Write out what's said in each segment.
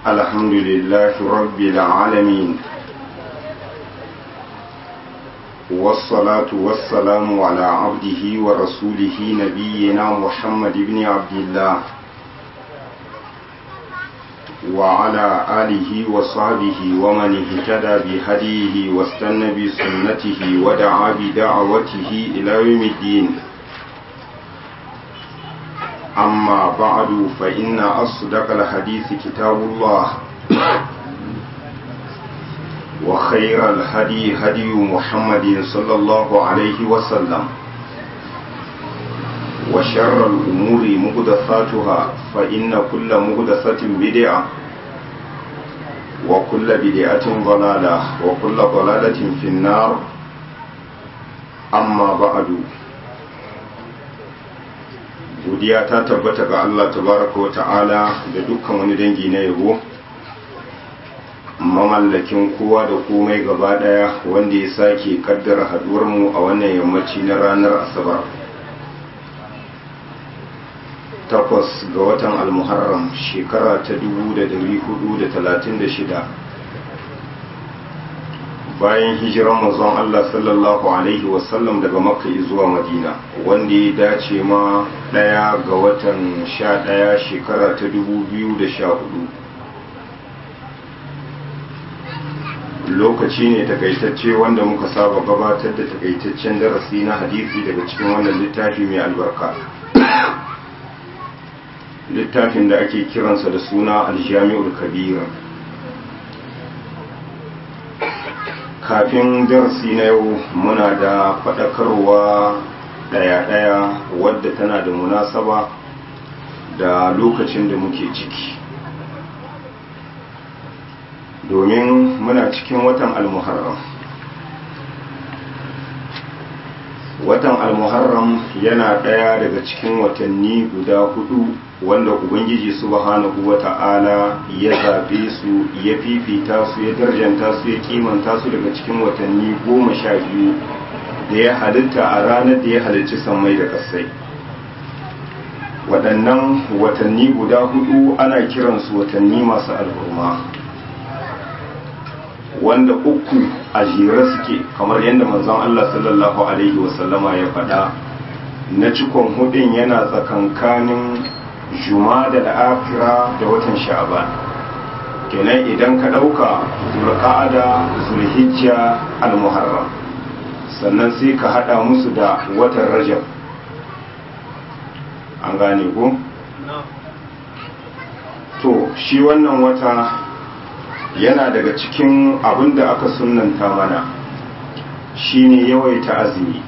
الحمد لله رب العالمين والصلاة والسلام على عبده ورسوله نبينا محمد بن عبد الله وعلى آله وصحبه ومن اهتدى بهديه واستنى بسنته ودعا بدعوته إلى يوم الدين أما بعد فإن أصدق الحديث كتاب الله وخير الهدي هدي محمد صلى الله عليه وسلم وشر الأمور مقدساتها فإن كل مقدسة بدعة وكل بدعة ضلالة وكل ضلالة في النار أما بعد godiya ta tabbata ga Allah tabaraka wa ta'ala da dukkan wani dangi na yabo mamallakin kowa da komai gaba daya wanda ya sake kaddara haduwar mu a wannan yammaci na ranar asabar takwas ga watan almuharram shekara ta 1436 bayan hijiran mazan Allah sallallahu Alaihi wasallam daga makka zuwa madina wanda ya dace ma daya ga watan sha daya shekara ta 2014 lokaci ne takaitacce wanda muka saba gabatar da takaitaccen darasi na hadisi daga cikin wannan littafi mai albarka littafin da ake kiransa da suna aljami'ul kabira kafin darasi na yau muna da faɗakarwa ɗaya-ɗaya wadda tana da munasaba da lokacin da muke ciki domin muna cikin watan almuharram watan almuharram yana ɗaya daga cikin watanni guda hudu wanda ubangiji subhanahu wata'ala ya zaɓe su ya fifita su ya darjanta su ya kimanta su daga cikin watanni goma sha biyu da ya halitta a ranar da ya halicci sammai da ƙasai waɗannan watanni guda hudu ana kiransu watanni masu al'umma wanda uku a jere suke kamar yadda manzon Allah sallallahu alaihi wasallama ya faɗa na cikon hudun yana tsakankanin jumada da afira da watan sha'ban kenan idan ka ɗauka zulqa'ada zulhijja al-muharram sannan sai ka hada musu da watan rajab an gane ko to shi wannan wata yana daga cikin abin da aka sunanta mana shine yawaita azumi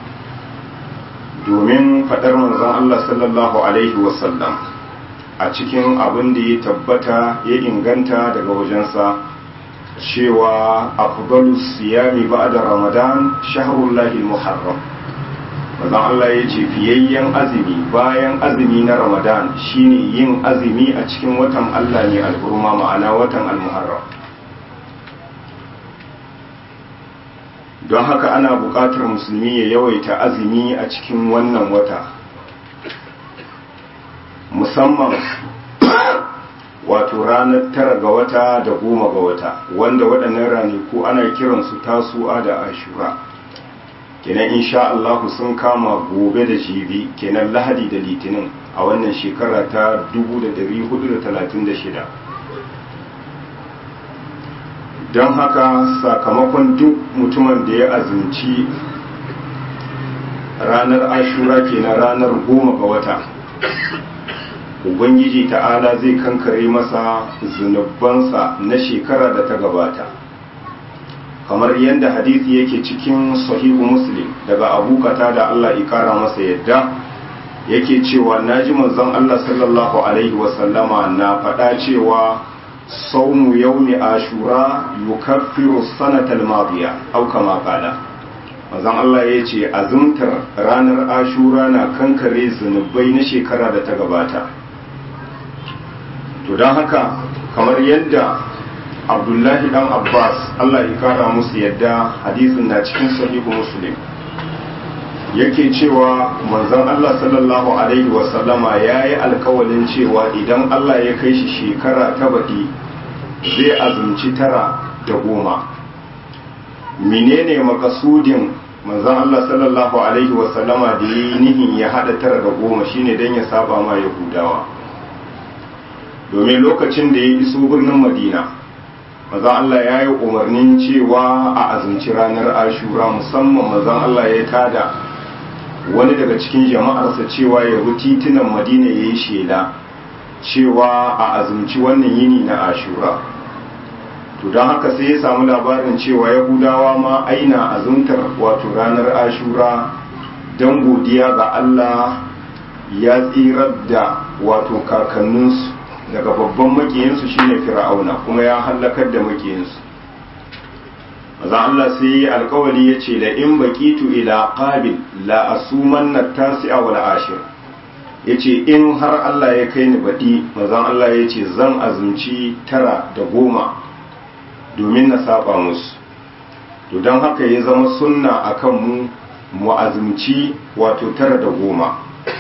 domin faɗar manzon Allah sallallahu Alaihi wasallam a cikin abin da ya tabbata ya inganta daga wajensa cewa afdalu siyami ba'da ramadan shahrullahi muharram manzon Allah ya ce fiyayyen azumi bayan azumi na ramadan shine yin azumi a cikin watan Allah ne alhurma ma'ana watan almuharram don haka ana buƙatar musulmi ya yawaita azumi a cikin wannan wata musamman wato ranar tara ga wata da goma ga wata wanda waɗannan ranaku ana kiransu tasu'a da ashura kenan insha Allah sun kama gobe da jibi kenan lahadi da litinin a wannan shekara ta 1436 don haka sakamakon duk mutumin da ya azumci ranar ashura kenan ranar goma ga wata ubangiji ta'ala zai kankare masa zunubansa na shekara da ta gabata kamar yadda hadisi yake cikin sahihu muslim daga abokata da allah ikara masa yadda yake cewa naji manzon allah sallallahu alaihi wasallama na faɗa cewa saumu yaumi ashura yukaffiru sanatal madiya au kama qala manzon Allah ya ce azumtar ranar ashura na kankare zunubai na shekara da ta gabata to don haka kamar yadda abdullahi dan abbas Allah ya kara musu yadda hadisin na cikin sahihu muslim yake cewa manzon Allah sallallahu alaihi wasallama ya yi alkawalin cewa idan Allah ya kai shi shekara ta baɗi zai azumci tara da goma menene makasudin manzon Allah sallallahu alaihi wasallama da yi nihin ya haɗa tara da goma shine don ya saba ma yahudawa domin lokacin da ya iso birnin madina mazan Allah ya yi umarnin cewa a azumci ranar ashura musamman mazan Allah ya tada wani daga cikin jama'arsa cewa ya bi titunan madina ya yi shela cewa a azumci wannan yini na ashura to don haka sai ya samu labarin cewa yahudawa ma aina azumtar wato ranar ashura don godiya ga Allah ya tsirar da wato kakanninsu daga babban makiyinsu shine fir'auna kuma ya hallakar da makiyinsu maza Allah sai ya alkawali ya ce la in baqitu ila qabil la asumanna tasi'a wal ashir yace in har Allah ya kai ni baɗi mazan Allah ya ce zan azumci tara da goma domin na saba musu to don haka ya zama sunna akan mu mu azumci wato tara da goma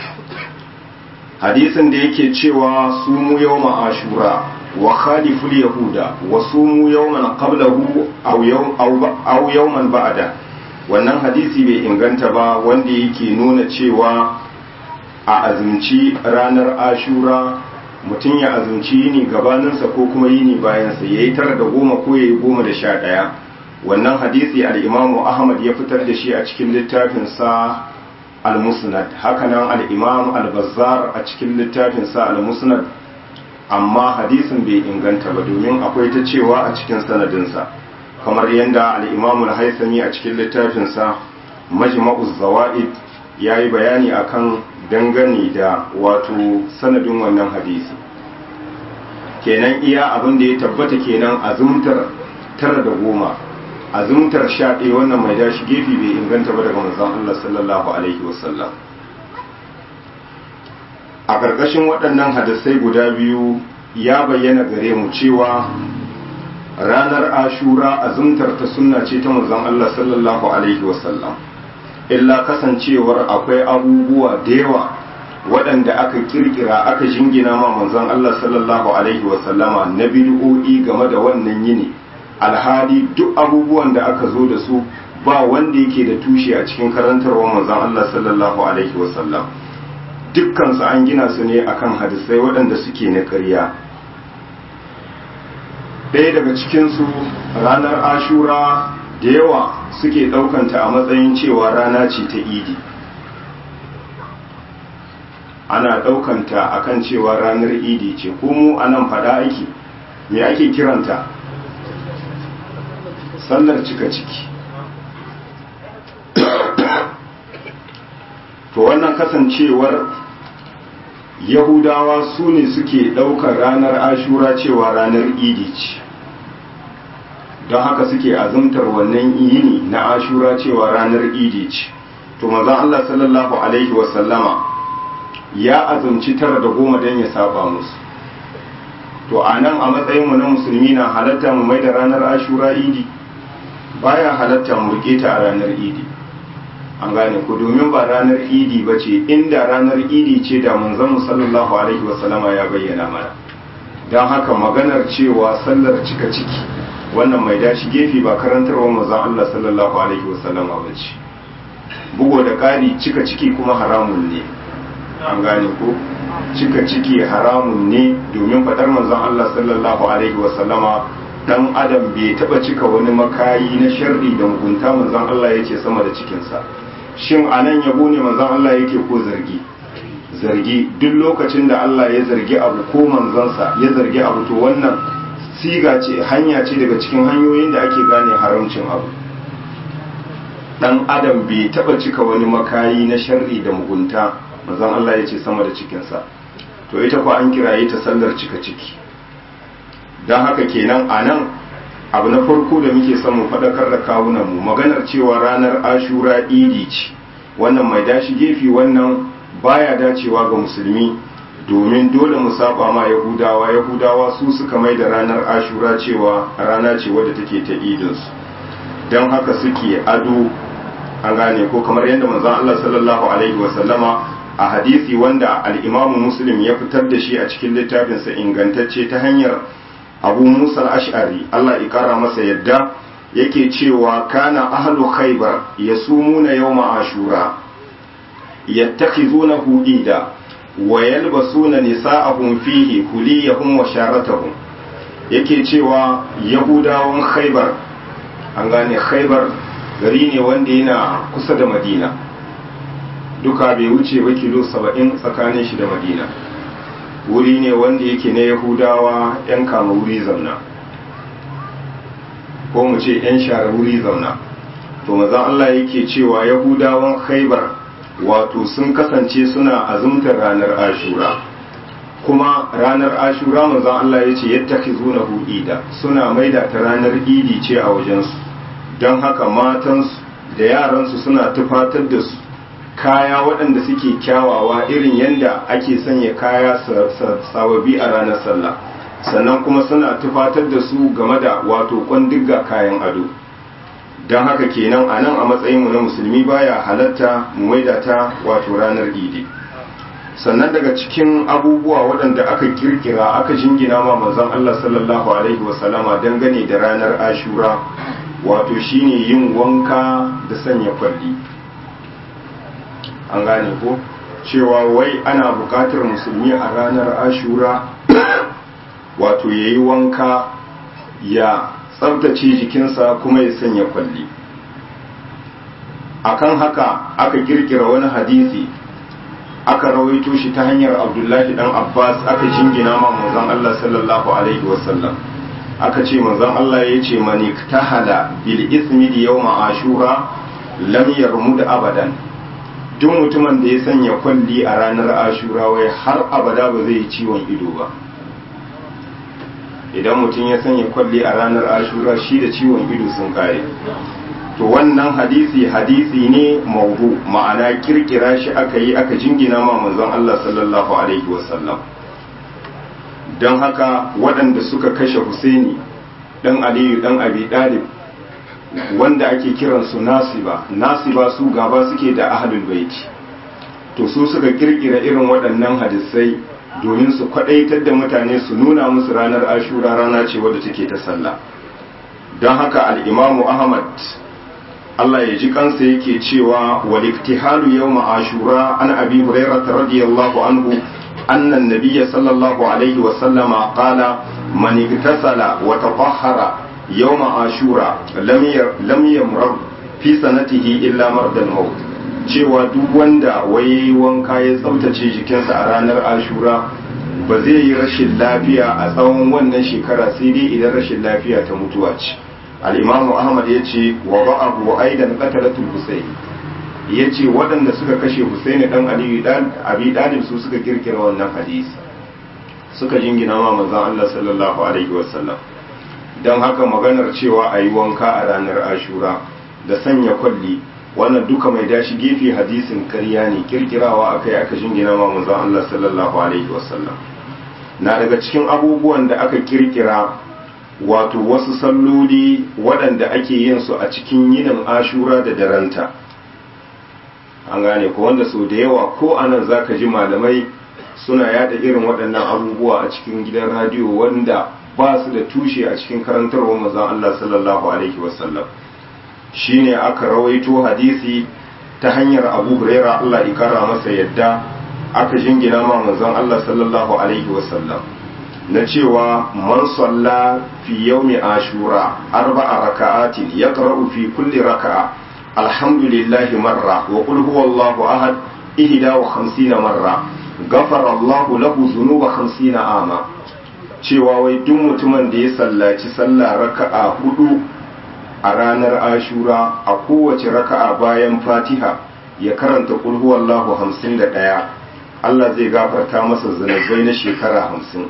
hadisin da yake cewa su mu yawma ashura wa khaliful yahuda wa sumu yawman qablahu aw yawm aw yawman ba'da wannan hadisi bai inganta ba wanda yake nuna cewa a azumci ranar ashura mutum ya azumci yini gabaninsa ko kuma yini bayansa yayi tara da goma ko yayi goma da sha ɗaya wannan hadisi al-imamu ahmad ya fitar da shi a cikin littafinsa al-musnad hakanan al-imam al-bazzar a cikin littafinsa al-musnad amma hadisin bai inganta ba domin akwai ta cewa a cikin sanadinsa kamar yadda al-imam al-haythami a cikin littafinsa majma'uz zawaid yayi bayani akan dangane da wato sanadin wannan hadisi kenan iya abin da ya tabbata kenan azumtar tara da goma azumtar sha ɗaya wannan mai dashi gefe bai inganta ba daga manzon Allah sallallahu alaihi wasallam a ƙarƙashin waɗannan hadisai guda biyu ya bayyana gare mu cewa ranar ashura azumtar ta sunna ce ta manzon Allah sallallahu alaihi wasallam illa kasancewar akwai abubuwa da yawa waɗanda aka kirkira aka jingina ma manzon Allah sallallahu alaihi wasallama na bid'o'i game da wannan yini alhali duk abubuwan da aka zo da su ba wanda yake da tushe a cikin karantarwar manzon Allah sallallahu alaihi wasallam dukkan su an gina su ne akan hadisai waɗanda suke na ƙarya ɗaya daga cikin su ranar ashura da yawa suke ɗaukanta a matsayin cewa rana ce ta idi ana ɗaukanta akan cewa ranar idi ce ko mu anan faɗa aiki me ake kiranta sallar cika ciki to wannan kasancewar yahudawa su ne suke ɗaukar ranar ashura cewa ranar idi ce don haka suke azumtar wannan yini na ashura cewa ranar idi ce to mazan allah sallallahu alaihi wasallama ya azumci tara da goma don ya saba musu to a nan a matsayinmu na musulmi na halatta mu mai da ranar ashura idi baya halatta mu rike ta a ranar idi an gane ku domin ba ranar idi ba ce inda ranar idi ce da manzon sallallahu alaihi wasallama ya bayyana mana don haka maganar cewa sallar cika ciki wannan mai dashi gefe ba karantarwa manzon Allah sallallahu alaihi wasallama ba ce bugo da ƙari cika ciki kuma haramun ne an gane ko cika ciki haramun ne domin faɗar manzon Allah sallallahu alaihi wasallama dan adam bai taba cika wani makayi na sharri da mugunta manzon Allah yake sama da cikinsa shin anan yabo ne manzon Allah yake ko zargi zargi duk lokacin da Allah ya zargi abu ko manzonsa ya zargi abu to wannan siga ce hanya ce daga cikin hanyoyin da ake gane haramcin abu dan adam bai taba cika wani makayi na sharri da mugunta manzon Allah ya ce sama da cikinsa to ita ko an kiraye ta sallar cika ciki don haka kenan a nan abu na farko da muke son mu faɗakar da kawunan mu maganar cewa ranar ashura idi ce wannan mai dashi gefe wannan baya dacewa ga musulmi domin dole mu saba ma yahudawa yahudawa su suka mai da ranar ashura cewa rana ce wadda take ta idinsu don haka suke ado an gane ko kamar yadda manzon Allah sallallahu alaihi wasallama a hadisi wanda al-Imam Muslim ya fitar da shi a cikin littafinsa ingantacce ta hanyar Abu Musa al-Ash'ari Allah ya kara masa yadda yake cewa kana ahlu khaybar yasumuna yawma ashura yattakhizunahu ida wa yalbasuna nisa'ahum fihi kuliyahum wa sharatahum yake cewa yahudawan khaybar an gane khaybar gari ne wanda yana kusa da madina duka bai wuce ba kilo saba'in tsakanin shi da madina wuri ne wanda yake na yahudawa 'yan kama wuri zauna ko mu ce 'yan share wuri zauna to maza Allah yake cewa yahudawan khaibar wato sun kasance suna azumtar ranar ashura kuma ranar ashura manzon Allah ya ce yattakizunahu ida suna maida ta ranar idi ce a wajensu don haka matansu da yaransu suna tufatar da su kaya waɗanda suke kyawawa irin yadda ake sanya kaya sababi a ranar sallah sannan kuma suna tufatar da su game da wato kwandigga kayan ado don haka kenan a nan a matsayinmu na musulmi baya halatta mu maida ta wato ranar idi sannan daga cikin abubuwa waɗanda aka kirkira aka jingina ma manzon Allah sallallahu alaihi wasallama dangane da ranar ashura wato shine yin wanka da sanya kwalli an gane ko cewa wai ana buƙatar musulmi a ranar ashura wato ya yi wanka ya tsabtace jikinsa kuma ya sanya kwalli akan haka aka kirkira wani hadisi aka rawaito shi ta hanyar abdullahi dan abbas aka jingina ma manzon allah sallallahu alaihi wasallam aka ce manzon allah ya ce mani tahala bil ismi di yawma ashura lam yarmud abadan duk mutumin da ya sanya kwalli a ranar ashura wai har abada ba zai yi ciwon ido ba idan mutum ya sanya kwalli a ranar ashura shi da ciwon ido sun kare to wannan hadisi hadisi ne maudu ma'ana kirkira shi aka yi aka jingina ma manzon Allah sallallahu alaihi wasallam don haka waɗanda suka kashe Husaini dan Aliyu dan Abi Dalib wanda ake kiransu nasiba nasiba su gaba suke da ahlul baiti to su suka kirkira irin waɗannan hadisai domin su kwadaitar da mutane su nuna musu ranar ashura rana ce wadda take ta sallah don haka al'imamu ahmad Allah ya ji kansa yake cewa wal iktihalu yawma ashura an abi hurairah radiyallahu anhu anna an-nabiy sallallahu alaihi wa sallama qala man iktasala wa tatahhara yawma ashura lam lam yamrar fi sanatihi illa mardal maut cewa duk wanda waye wanka ya tsaftace jikinsa a ranar ashura ba zai yi rashin lafiya a tsawon wannan shekara sai dai idan rashin lafiya ta mutuwa ce al'imamu ahmad ya ce wa ba'abu wa aidan qatalatul husayn ya ce waɗanda suka kashe husaini dan aliyu dan abi dalib su suka kirkira wannan hadisi suka jingina ma manzon Allah sallallahu alaihi wasallam dan haka maganar cewa ayi wanka a ranar ashura da sanya kwalli wannan duka mai dashi gefe hadisin ƙarya ne kirkirawa akai aka jingina ma manzon Allah sallallahu alaihi wasallam na daga cikin abubuwan da aka kirkira wato wasu salloli waɗanda ake yin su a cikin yinin ashura da daranta an gane ko wanda sau da yawa ko anan zaka ji malamai suna yada irin waɗannan abubuwa a cikin gidan radiyo wanda ba su da tushe a cikin karantarwar manzon Allah sallallahu alaihi wasallam shine aka rawaito hadisi ta hanyar Abu Huraira Allah ya kara masa yadda aka jingina ma manzon Allah sallallahu alaihi wasallam na cewa man salla fi yawmi ashura arba'a raka'atin yaqra'u fi kulli raka'a alhamdulillahi marra wa qul huwallahu ahad ihda wa khamsina marra ghafara Allahu lahu dhunuba khamsina ama cewa wai duk mutumin da ya sallaci sallah raka'a hudu a ranar ashura a kowace raka'a bayan fatiha ya karanta qul huwallahu hamsin da ɗaya Allah zai gafarta masa zunubai na shekara hamsin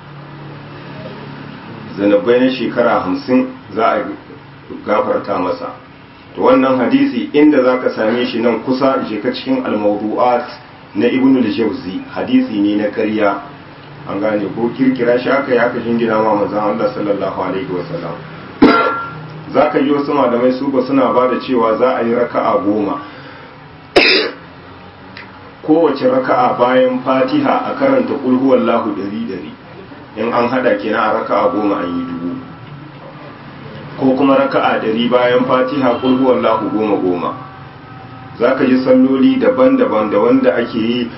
zunubai na shekara hamsin za a gafarta masa to wannan hadisi inda za ka same shi nan kusa je ka cikin almawdu'at na ibn al-jawzi hadisi ne na ƙarya an gane ko kirkira shi aka yi aka jingina ma manzon Allah sallallahu alaihi wasallam za ka yi wasu malamai su ba suna ba da cewa za a yi raka'a goma kowace raka'a bayan fatiha a karanta kulhuwar lahu dari dari in an hada kenan a raka'a goma an yi dubu ko kuma raka'a dari bayan fatiha kulhuwar lahu goma goma za ka ji salloli daban-daban da wanda ake yi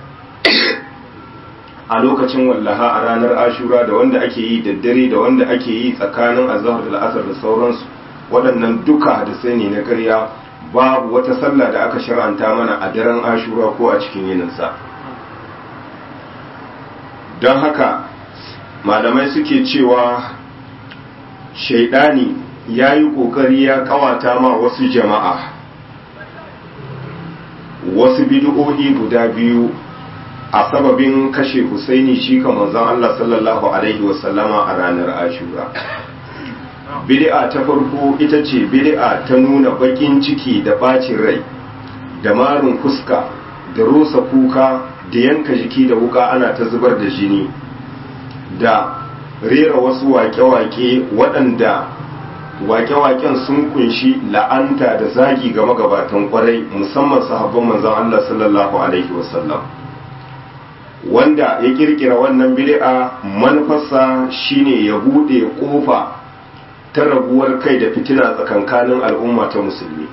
a lokacin wallaha a ranar ashura da wanda ake yi daddare da wanda ake yi tsakanin azahar da la'asar da sauransu waɗannan duka da sai ne na karya babu wata sallah da aka shar'anta mana a daren ashura ko a cikin yininsa don haka malamai suke cewa shaidani ya yi ƙoƙari ya ƙawata ma wasu jama'a wasu bid'o'i guda biyu a sababin kashe Husaini shi ka manzon Allah sallallahu alaihi wasallama a ranar Ashura bid'a ta farko ita ce bid'a ta nuna bakin ciki da bacin rai da marin fuska da rosa kuka da yanka jiki da wuka ana ta zubar da jini da rera wasu wake-wake waɗanda wake-waken sun kunshi la'anta da zagi ga magabatan kwarai musamman sahabban manzon Allah sallallahu alaihi wasallam wanda ya kirkira wannan bid'a manufarsa shine ya bude kofa ta rabuwar kai da fitina tsakankanin al'umma ta musulmi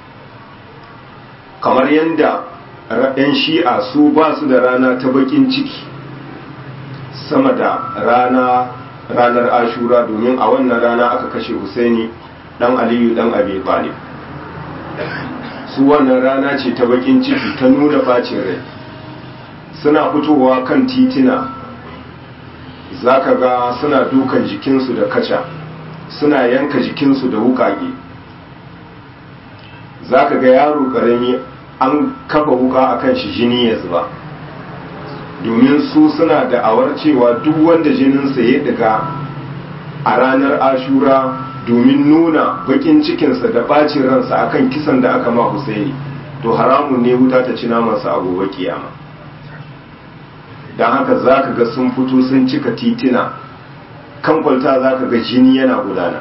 kamar yadda yan shi'a su ba su da rana ta bakin ciki sama da rana ranar ashura domin a wannan rana aka kashe husaini dan aliyu dan abi talib su wannan rana ce ta bakin ciki ta nuna bacin rai suna fitowa kan titina za ka ga suna dukan jikinsu da kaca suna yanka jikinsu da wukage za ka ga yaro karami an kafa wuka a kan shi jini ya zuba domin su suna da awar cewa duk wanda jininsa ya daga a ranar ashura domin nuna bakin cikinsa da bacin ransa akan kisan da aka ma Husaini to haramun ne wuta ta ci namansa a gobe kiyama don haka za ka ga sun fito sun cika titina kan kwalta za ka ga jini yana gudana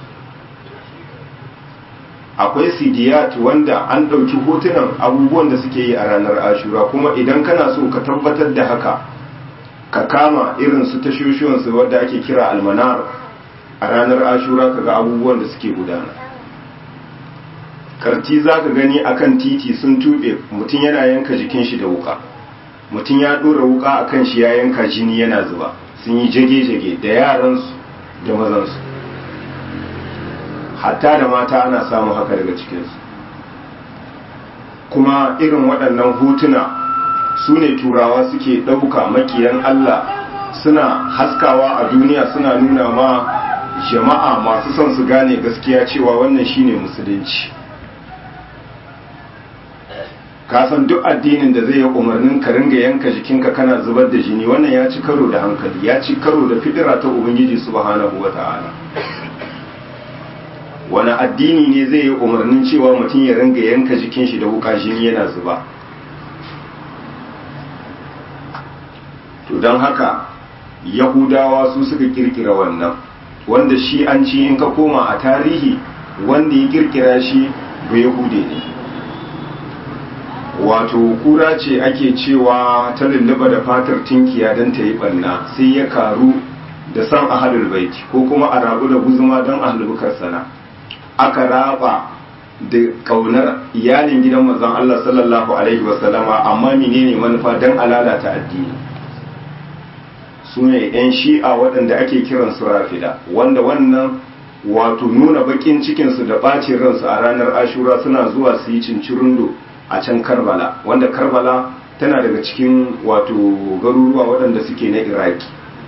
akwai sidiyat wanda an ɗauki hotunan abubuwan da suke yi a ranar ashura kuma idan kana so ka tabbatar da haka ka kama irin su tashoshiwansu wadda ake kira almanar a ranar ashura ka ga abubuwan da suke gudana karti za ka gani akan titi sun tuɓe mutum yana yanka jikin shi da wuka mutum ya ɗora wuka a kan shi ya yanka jini yana zuba sun yi jage-jage da yaransu da mazansu hatta da mata ana samun haka daga cikinsu kuma irin waɗannan hotuna su ne turawa suke ɗauka makiyan Allah suna haskawa a duniya suna nuna ma jama'a masu son su gane gaskiya cewa wannan shine musulunci ka san duk addinin da zai yi umarnin ka ringa yanka jikinka kana zubar da jini wannan ya ci karo da hankali ya ci karo da fidira ta ubangiji subhanahu wata'ala wani addini ne zai yi umarnin cewa mutum ya ringa yanka jikin shi da wuka jini yana zuba to don haka yahudawa su suka kirkira wannan wanda shi an ci in ka koma a tarihi wanda ya kirkira shi ba yahude ne wato kura ce ake cewa ta lulluba da fatar tinkiya don ta yi ɓanna sai ya karu da san ahalul baiti ko kuma a rabu da guzuma don ahalubukar sana aka raba da kaunar iyalin gidan mazan Allah sallallahu alaihi wasallama amma menene manufa don alalata addini su ne 'yan shi'a waɗanda ake kiran su rafida wanda wannan wato nuna bakin cikinsu da ɓacin ransu a ranar ashura suna zuwa su yi cincirundo a can karbala wanda karbala tana daga cikin wato garuruwa waɗanda suke na iraki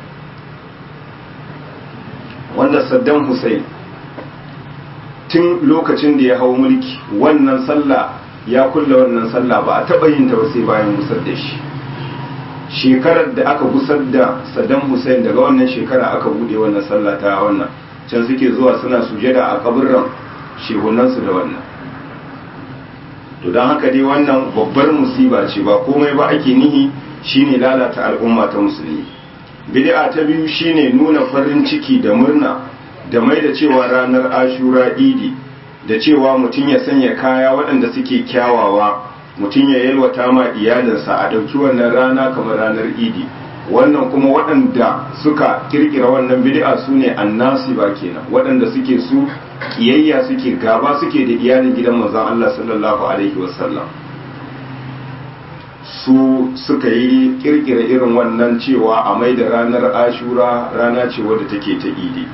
wanda saddam hussein tun lokacin da ya hau mulki wannan sallah ya kulle wannan sallah ba a taɓa yin ta ba sai bayan gusar da shi shekarar da aka gusar da saddam hussein daga wannan shekara aka buɗe wannan sallah ta wannan can suke zuwa suna sujada a kaburran shehunansu da wannan to don haka dai wannan babbar musiba ce ba komai ba ake nihi shine lalata al'umma ta musulmi bid'a ta biyu shine nuna farin ciki da murna da mai da cewa ranar ashura idi da cewa mutum ya sanya kaya waɗanda suke kyawawa mutum ya yalwata ma iyalinsa a ɗauki wannan rana kamar ranar idi wannan kuma waɗanda suka kirkira wannan bid'a su ne annasi ba kenan waɗanda suke su kiyayya suke gaba suke da iyalin gidan manzon Allah sallallahu alaihi wasallam su suka yi kirkira irin wannan cewa a mai da ranar ashura rana ce wadda take ta idi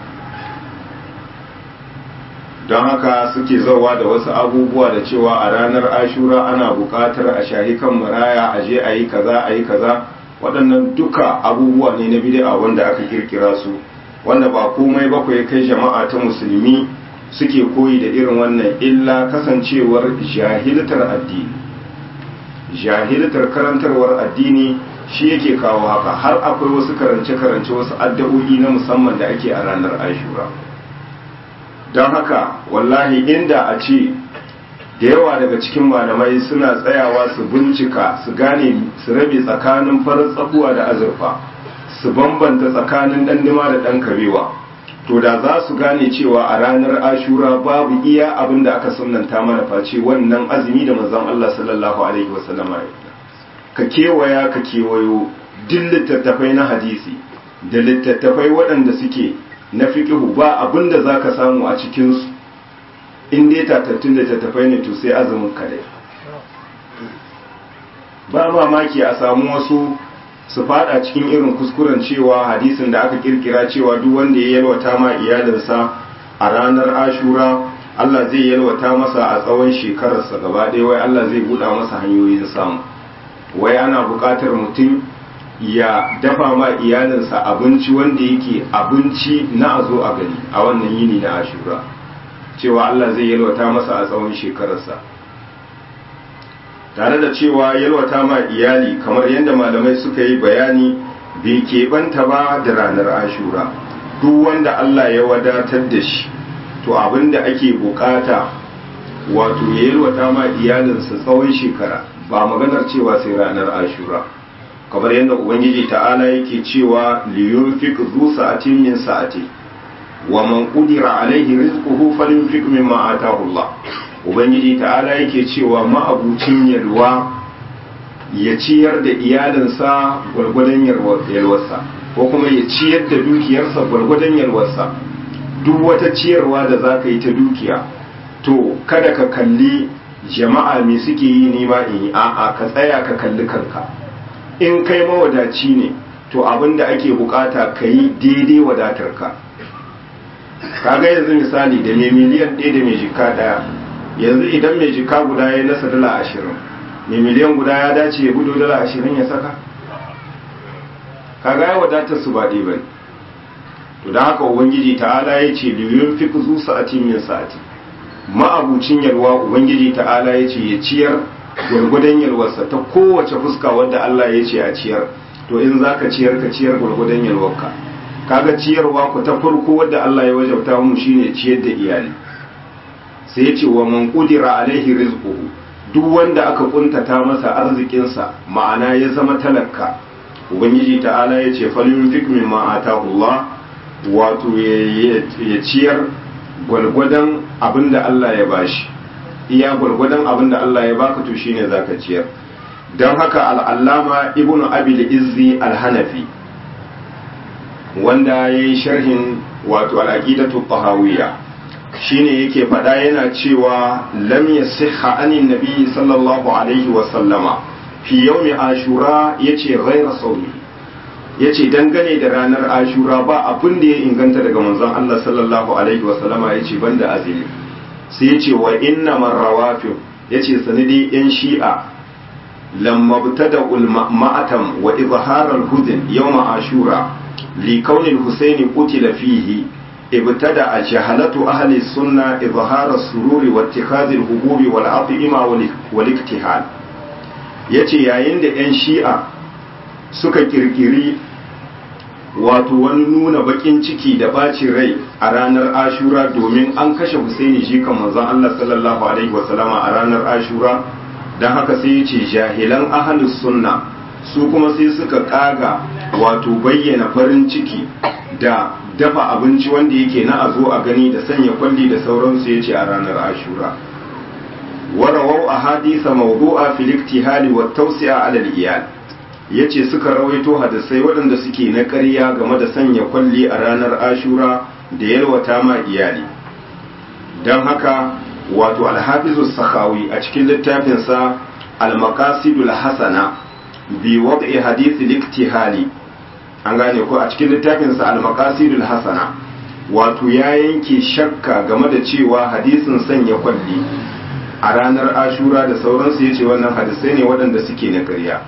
don haka suke zauwa da wasu abubuwa da cewa a ranar ashura ana buƙatar a shahi kan maraya a je a yi kaza a yi kaza waɗannan duka abubuwa ne na bid'a wanda aka kirkira su wanda ba komai ba ya kai jama'a ta musulmi suke koyi da irin wannan illa kasancewar jahiltar addini jahiltar karantarwar addini shi yake kawo haka har akwai wasu karance-karance wasu addu'o'i na musamman da ake a ranar ashura don haka wallahi inda a ce da yawa daga cikin malamai suna tsayawa su bincika su gane su rabe tsakanin farar tsakuwa da azurfa su bambanta tsakanin ɗandima da ɗan kabewa to da za su gane cewa a ranar ashura babu iya abin da aka sunanta mana face wannan azumi da manzon Allah sallallahu alaihi wasallama ka kewaya ka kewayo duk littattafai na hadisi da littattafai waɗanda suke na fiƙihu ba abin da za ka samu a cikinsu in dai tatattun littattafai ne to sai azumin kadai ba mamaki a samu wasu su fada cikin irin kuskuren cewa hadisin da aka kirkira cewa duk wanda ya yalwata ma iyalinsa a ranar ashura Allah zai yalwata masa a tsawon shekararsa gaba ɗaya wai Allah zai buɗa masa hanyoyin samu wai ana buƙatar mutum ya dafa ma iyalinsa abinci wanda yake abinci na a zo a gani a wannan yini na ashura cewa Allah zai yalwata masa a tsawon shekararsa tare da cewa yalwata ma iyali kamar yadda malamai suka yi bayani bai keɓanta ba da ranar ashura duk wanda Allah ya wadatar da shi to abin da ake bukata wato ya yalwata ma iyalinsa tsawon shekara ba maganar cewa sai ranar ashura kamar yadda ubangiji ta'ala yake cewa liyunfik zu sa'atin min sa'ati wa man qudira alaihi rizquhu falyunfik mimma ataahu Allah ubangiji ta'ala yake cewa ma'abucin yalwa ya ciyar da iyalinsa gwargwadon yalwarsa ko kuma ya ciyar da dukiyarsa gwargwadon yalwarsa duk wata ciyarwa da za ka yi ta dukiya to kada ka kalli jama'a me suke yi nima in yi a'a ka tsaya ka kalli kanka in kai mawadaci ne to abin da ake bukata ka yi daidai wadatarka kaga yanzu misali da mai miliyan ɗaya da mai jika ɗaya yanzu idan mai jika guda ya nasa dala ashirin mai miliyan guda ya dace ya gudu dala ashirin ya saka kaga ya wadatar su ba ɗaya ba to da haka ubangiji ta'ala ya ce liyun fi zu sa'ati min sa'ati ma'abucin yalwa ubangiji ta'ala ya ce ya ciyar gwargwadon yalwarsa ta kowace fuska wadda Allah ya ce a ciyar to in za ka ciyar ka ciyar gwargwadon yalwarka kaga ciyarwa ku ta farko wadda Allah ya wajabta mu shine ciyar da iyali sai ya ce wa man qudira alaihi rizquhu duk wanda aka kuntata masa arzikinsa ma'ana ya zama talaka ubangiji ta'ala ya ce falyunfik mimma atahu Allah wato ya ciyar gwalgwadon abinda Allah ya bashi iya gwalgwadon abinda Allah ya baka to shine zaka ciyar don haka al'allama ibnu abil izzi al-hanafi wanda ya yi sharhin wato al'aqidatu tahawiyya shine yake faɗa yana cewa lam yasihha anin nabi sallallahu alaihi wa sallama fi yawmi ashura yace ghayra sawmi yace dangane da ranar ashura ba abin da ya inganta daga manzon Allah sallallahu alaihi wa sallama yace banda azumi sai yace wa inna marrawafi yace sanadi yan shi'a lamma btada ul ma'atam wa izhar al huzn yawm ashura li kauni al husaini qutila fihi ابتدأ جهلة أهل السنة إظهار السرور واتخاذ الهبوب والعطئمة والاكتحال yace yayin da 'yan shi'a suka kirkiri wato wani nuna bakin ciki da bacin rai a ranar ashura domin an kashe husaini shi kan manzon Allah sallallahu alaihi wasallama a ranar ashura don haka sai ya ce jahilan ahalus sunna su kuma sai suka kaga wato bayyana farin ciki da dafa abinci wanda yake na a zo a gani da sanya kwalli da sauransu ya ce a ranar ashura warawau a hadisa mawdu'a fil iktihali wa tawsi'a ala al-iyal yace suka rawaito hadisai waɗanda suke na ƙarya game da sanya kwalli a ranar ashura da yalwata ma iyali don haka wato alhafizu sakhawi a cikin littafinsa al-maqasidul hasana bi wad'i hadith al-iktihali an gane ko a cikin littafinsa al-maqasidul hasana wato ya yanke shakka game da cewa hadisin sanya kwalli a ranar ashura da sauransu ya ce wannan hadisai ne waɗanda suke na ƙarya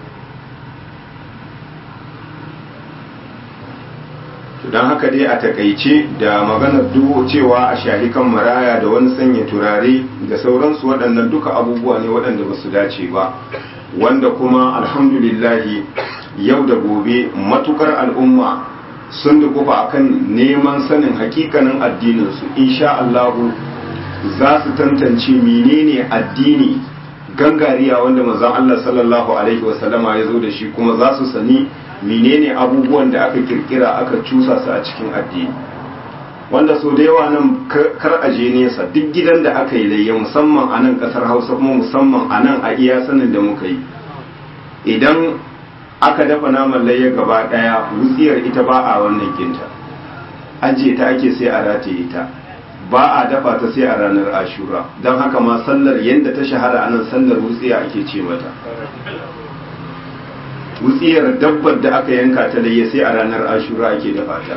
don haka dai a takaice da maganar duhu cewa a shahi kan maraya da wani sanya turare da sauransu waɗannan duka abubuwa ne waɗanda ba su dace ba wanda kuma alhamdulillahi yau da gobe matukar al'umma sun dukufa akan neman sanin hakikanin addininsu insha Allahu za su tantance menene addini gangariya wanda manzon Allah sallallahu alaihi wasallama ya zo da shi kuma za su sani menene abubuwan da aka kirkira aka cusa su a cikin addini wanda so da yawa nan kar a je nesa duk gidan da aka yi layya musamman a nan kasar hausa kuma musamman a nan a iya sanin da muka yi idan aka dafa naman layya gaba daya wutsiyar ita ba a wannan kinta ajiye ta ake sai a rataye ita ba a dafa ta sai a ranar ashura don haka ma sallar yadda ta shahara a nan sallar wutsiya ake ce mata wutsiyar dabbar da aka yanka ta layya sai a ranar ashura ake dafa ta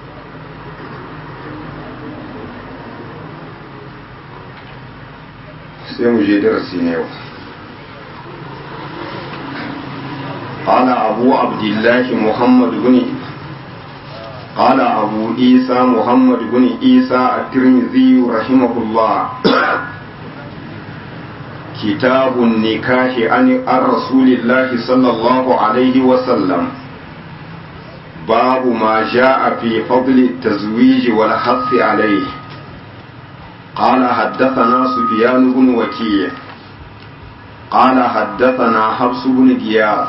sai mu je darasi na yau قال أبو عبد الله محمد بن قال أبو عيسى محمد بن عيسى الترمذي رحمه الله كتاب النكاح عن رسول الله صلى الله عليه وسلم باب ما جاء في فضل التزويج والحث عليه قال حدثنا سفيان بن وكيع قال حدثنا حفص بن غياث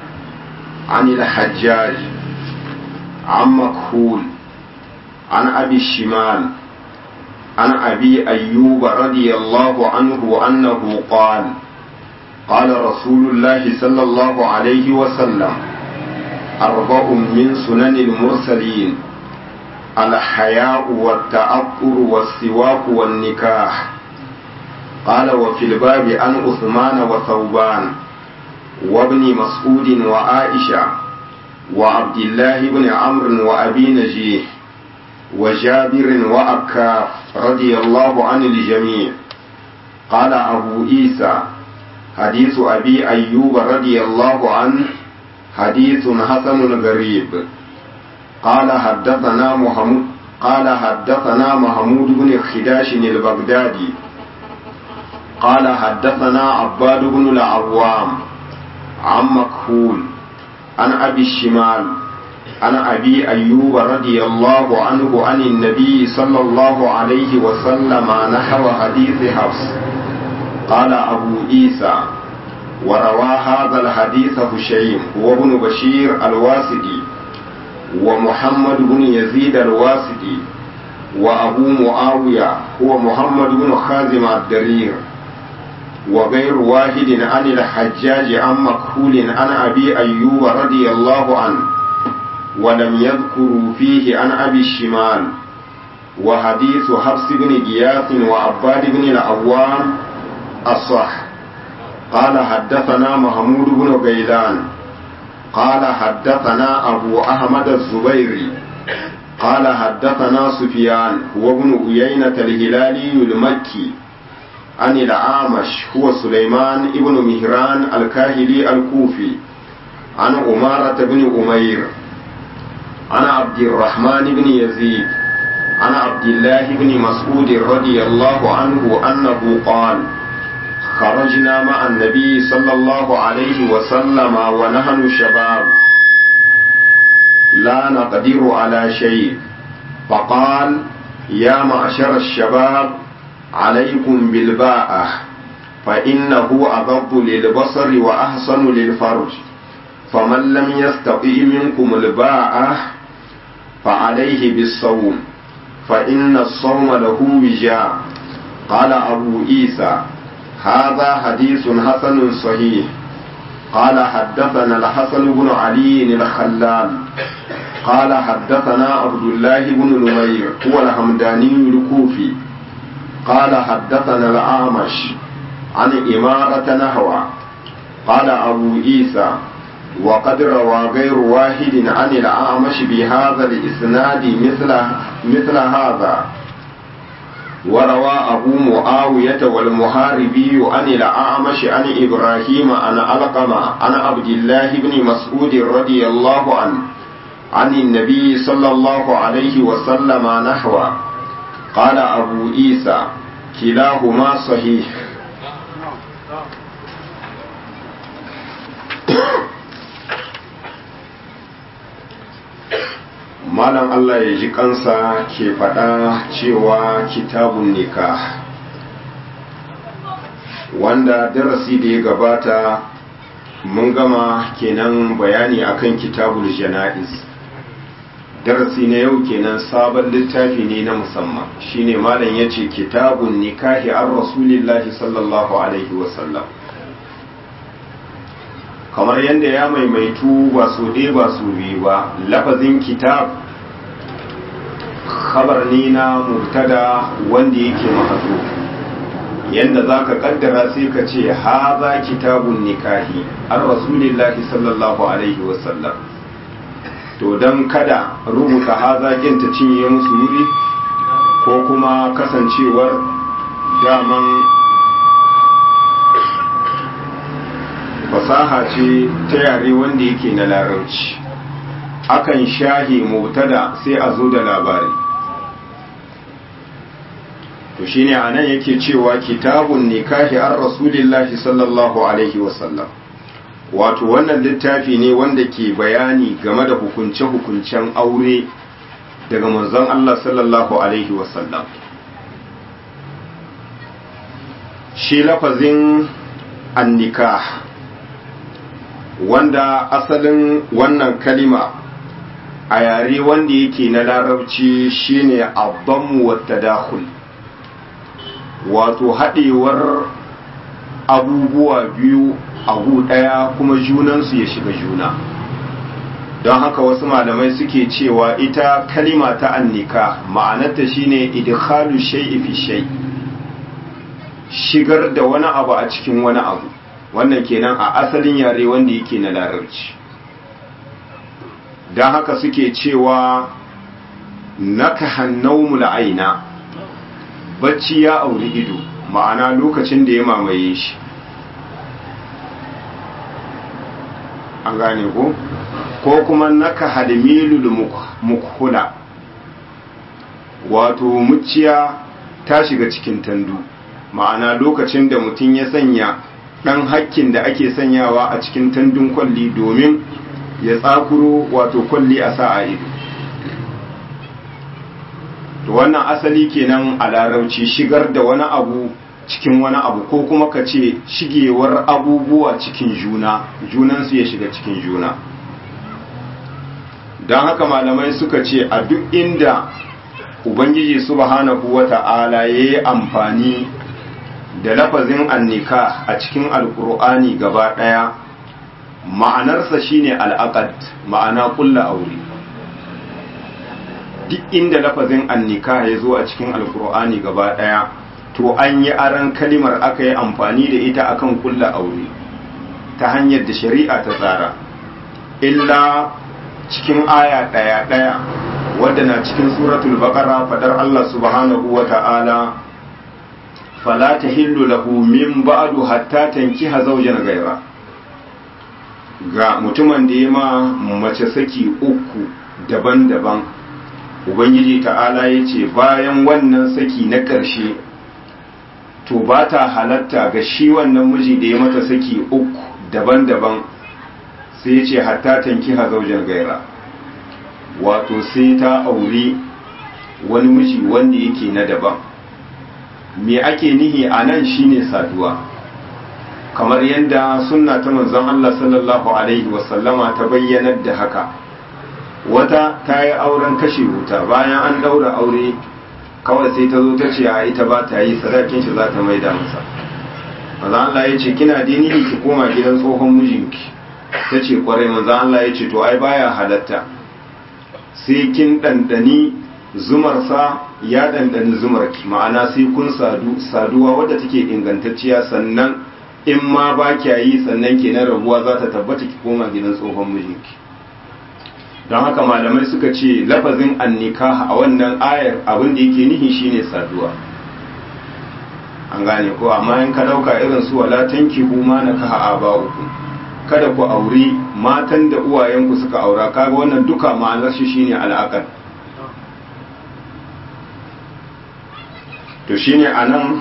عن الحجاج عن مكحول عن أبي الشمال عن أبي أيوب رضي الله عنه أنه قال قال رسول الله صلى الله عليه وسلم أربع من سنن المرسلين الحياء والتأطر والسواك والنكاح قال وفي الباب عن عثمان وثوبان وابن مسعود وعائشة وعبد الله بن عمرو وأبي نجيح وجابر وأكاف رضي الله عن الجميع قال أبو عيسى حديث أبي أيوب رضي الله عنه حديث حسن غريب قال حدثنا محمود قال حدثنا محمود بن خداش البغدادي قال حدثنا عباد بن العوام عن مكحول عن أبي الشمال عن أبي أيوب رضي الله عنه عن النبي صلى الله عليه وسلم نحو حديث حفص قال أبو عيسى وروى هذا الحديث هشيم وابن بشير الواسدي ومحمد بن يزيد الواسدي وأبو معاوية هو محمد بن خازم الدرير وغير واحد عن الحجاج عن مكحول عن أبي أيوب رضي الله عنه ولم يذكروا فيه عن أبي الشمال وحديث حفص بن غياث وعباد بن العوام الصح قال حدثنا محمود بن غيلان قال حدثنا أبو أحمد الزبيري قال حدثنا سفيان هو ابن أيينة الهلالي المكي عن الأعمش هو سليمان ابن مهران الكاهلي الكوفي عن أمارة بن أمير عن عبد الرحمن بن يزيد عن عبد الله بن مسعود رضي الله عنه أنه قال خرجنا مع النبي صلى الله عليه وسلم ونحن شباب لا نقدر على شيء فقال يا معشر الشباب عليكم بالباءة فإنه أغض للبصر وأحسن للفرج فمن لم يستطع منكم الباءة فعليه بالصوم فإن الصوم له وجاء قال أبو عيسى هذا حديث حسن صحيح قال حدثنا الحسن بن علي الخلال قال حدثنا عبد الله بن نمير هو الحمداني الكوفي قال حدثنا الأعمش عن إمارة نهوى قال أبو عيسى وقد روى غير واحد عن الأعمش بهذا الإسناد مثل مثل هذا وروى أبو معاوية والمحاربي عن الأعمش عن إبراهيم عن علقمة عن عبد الله بن مسعود رضي الله عنه عن النبي صلى الله عليه وسلم نحو قال أبو عيسى كلاهما صحيح malam Allah ya ji kansa ke faɗa cewa kitabun nikah wanda darasi da ya gabata mun gama kenan bayani akan kitabul jana'iz darasi na yau kenan sabon littafi ne na musamman shine malam ya ce kitabun nikahi an rasulillahi sallallahu alaihi wasallam kamar yadda ya maimaitu ba su ɗaya ba su biyu ba lafazin kitab khabar ne na mubtada wanda yake mahazo yadda za ka kaddara sai ka ce haza kitabun nikahi an rasulillahi sallallahu alaihi wasallam to don kada rubuta haza ta cinye musu wuri ko kuma kasancewar daman fasaha ce ta yare wanda yake na larabci akan shahi mutada sai a zo da labari to shine anan yake cewa kitabun nikahi an rasulillahi sallallahu alaihi wasallam wato wannan littafi ne wanda ke bayani game da hukunce-hukuncen aure daga manzon Allah sallallahu alaihi wasallam shi lafazin annikah wanda asalin wannan kalima a yare wanda yake na larabci shine abbanmu wa tadakhul wato haɗewar abubuwa biyu a gu ɗaya kuma junansu ya shiga juna don haka wasu malamai suke cewa ita kalima ta annika ma'anarta shine idkhalu shay'i fi shay shigar da wani abu a cikin wani abu wannan kenan a asalin yare wanda yake na larabci don haka suke cewa naka hannau aina bacci ya auri ido ma'ana lokacin da ya mamaye shi an gane ko ko kuma naka hadmilul mukhula wato muciya ta shiga cikin tandu ma'ana lokacin da mutum ya sanya ɗan hakkin da ake sanyawa a cikin tandun kwalli domin ya tsakuro wato kwalli a sa a ido to wannan asali kenan a larauci shigar da wani abu cikin wani abu ko kuma ka ce shigewar abubuwa cikin juna junansu ya shiga cikin juna don haka malamai suka ce a duk inda ubangiji subhanahu wata'ala ya yi amfani da lafazin annika a cikin alkur'ani gaba ɗaya ma'anarsa shine al'aqad ma'ana kulla aure duk inda lafazin annika ya zo a cikin alkur'ani gaba ɗaya to an yi aran kalimar aka yi amfani da ita akan kulla aure ta hanyar da shari'a ta tsara illa cikin aya ɗaya ɗaya wadda na cikin suratul baqara fadar Allah subhanahu wa ta'ala fala tahillu lahu min ba'du hatta tankiha zawjan ghayra ga mutumin da ya ma mace saki uku daban-daban ubangiji ta'ala ya ce bayan wannan saki na ƙarshe to ba ta halatta ga shi wannan miji da ya mata saki uku daban-daban sai ya ce hatta tankiha zawjan gaira wato sai ta auri wani miji wanda yake na daban me ake nihi a nan shine saduwa kamar yadda sunna ta manzon Allah sallallahu alaihi wasallama ta bayyanar da haka wata ta yi auren kashe wuta bayan an daura aure kawai sai ta zo ta ce a ita ba ta yi sadakin shi za ta maida masa maza Allah ya ce kina dini ki koma gidan tsohon mijinki ta ce kwarai maza Allah ya ce to ai baya halatta sai kin ɗanɗani zumarsa ya ɗanɗani zumarki ma'ana sai kun sadu saduwa wadda take ingantacciya sannan in ma ba kya yi sannan kenan rabuwa za ta tabbata ki koma gidan tsohon mijinki don haka malamai suka ce lafazin annika a wannan ayar abin da yake nihi shine saduwa an gane ko amma in ka dauka irin su wala tankihu ma nakaha aba'ukum kada ku auri matan da uwayenku suka aura kaga wannan duka ma'anar shi shine al'aqal to shine anan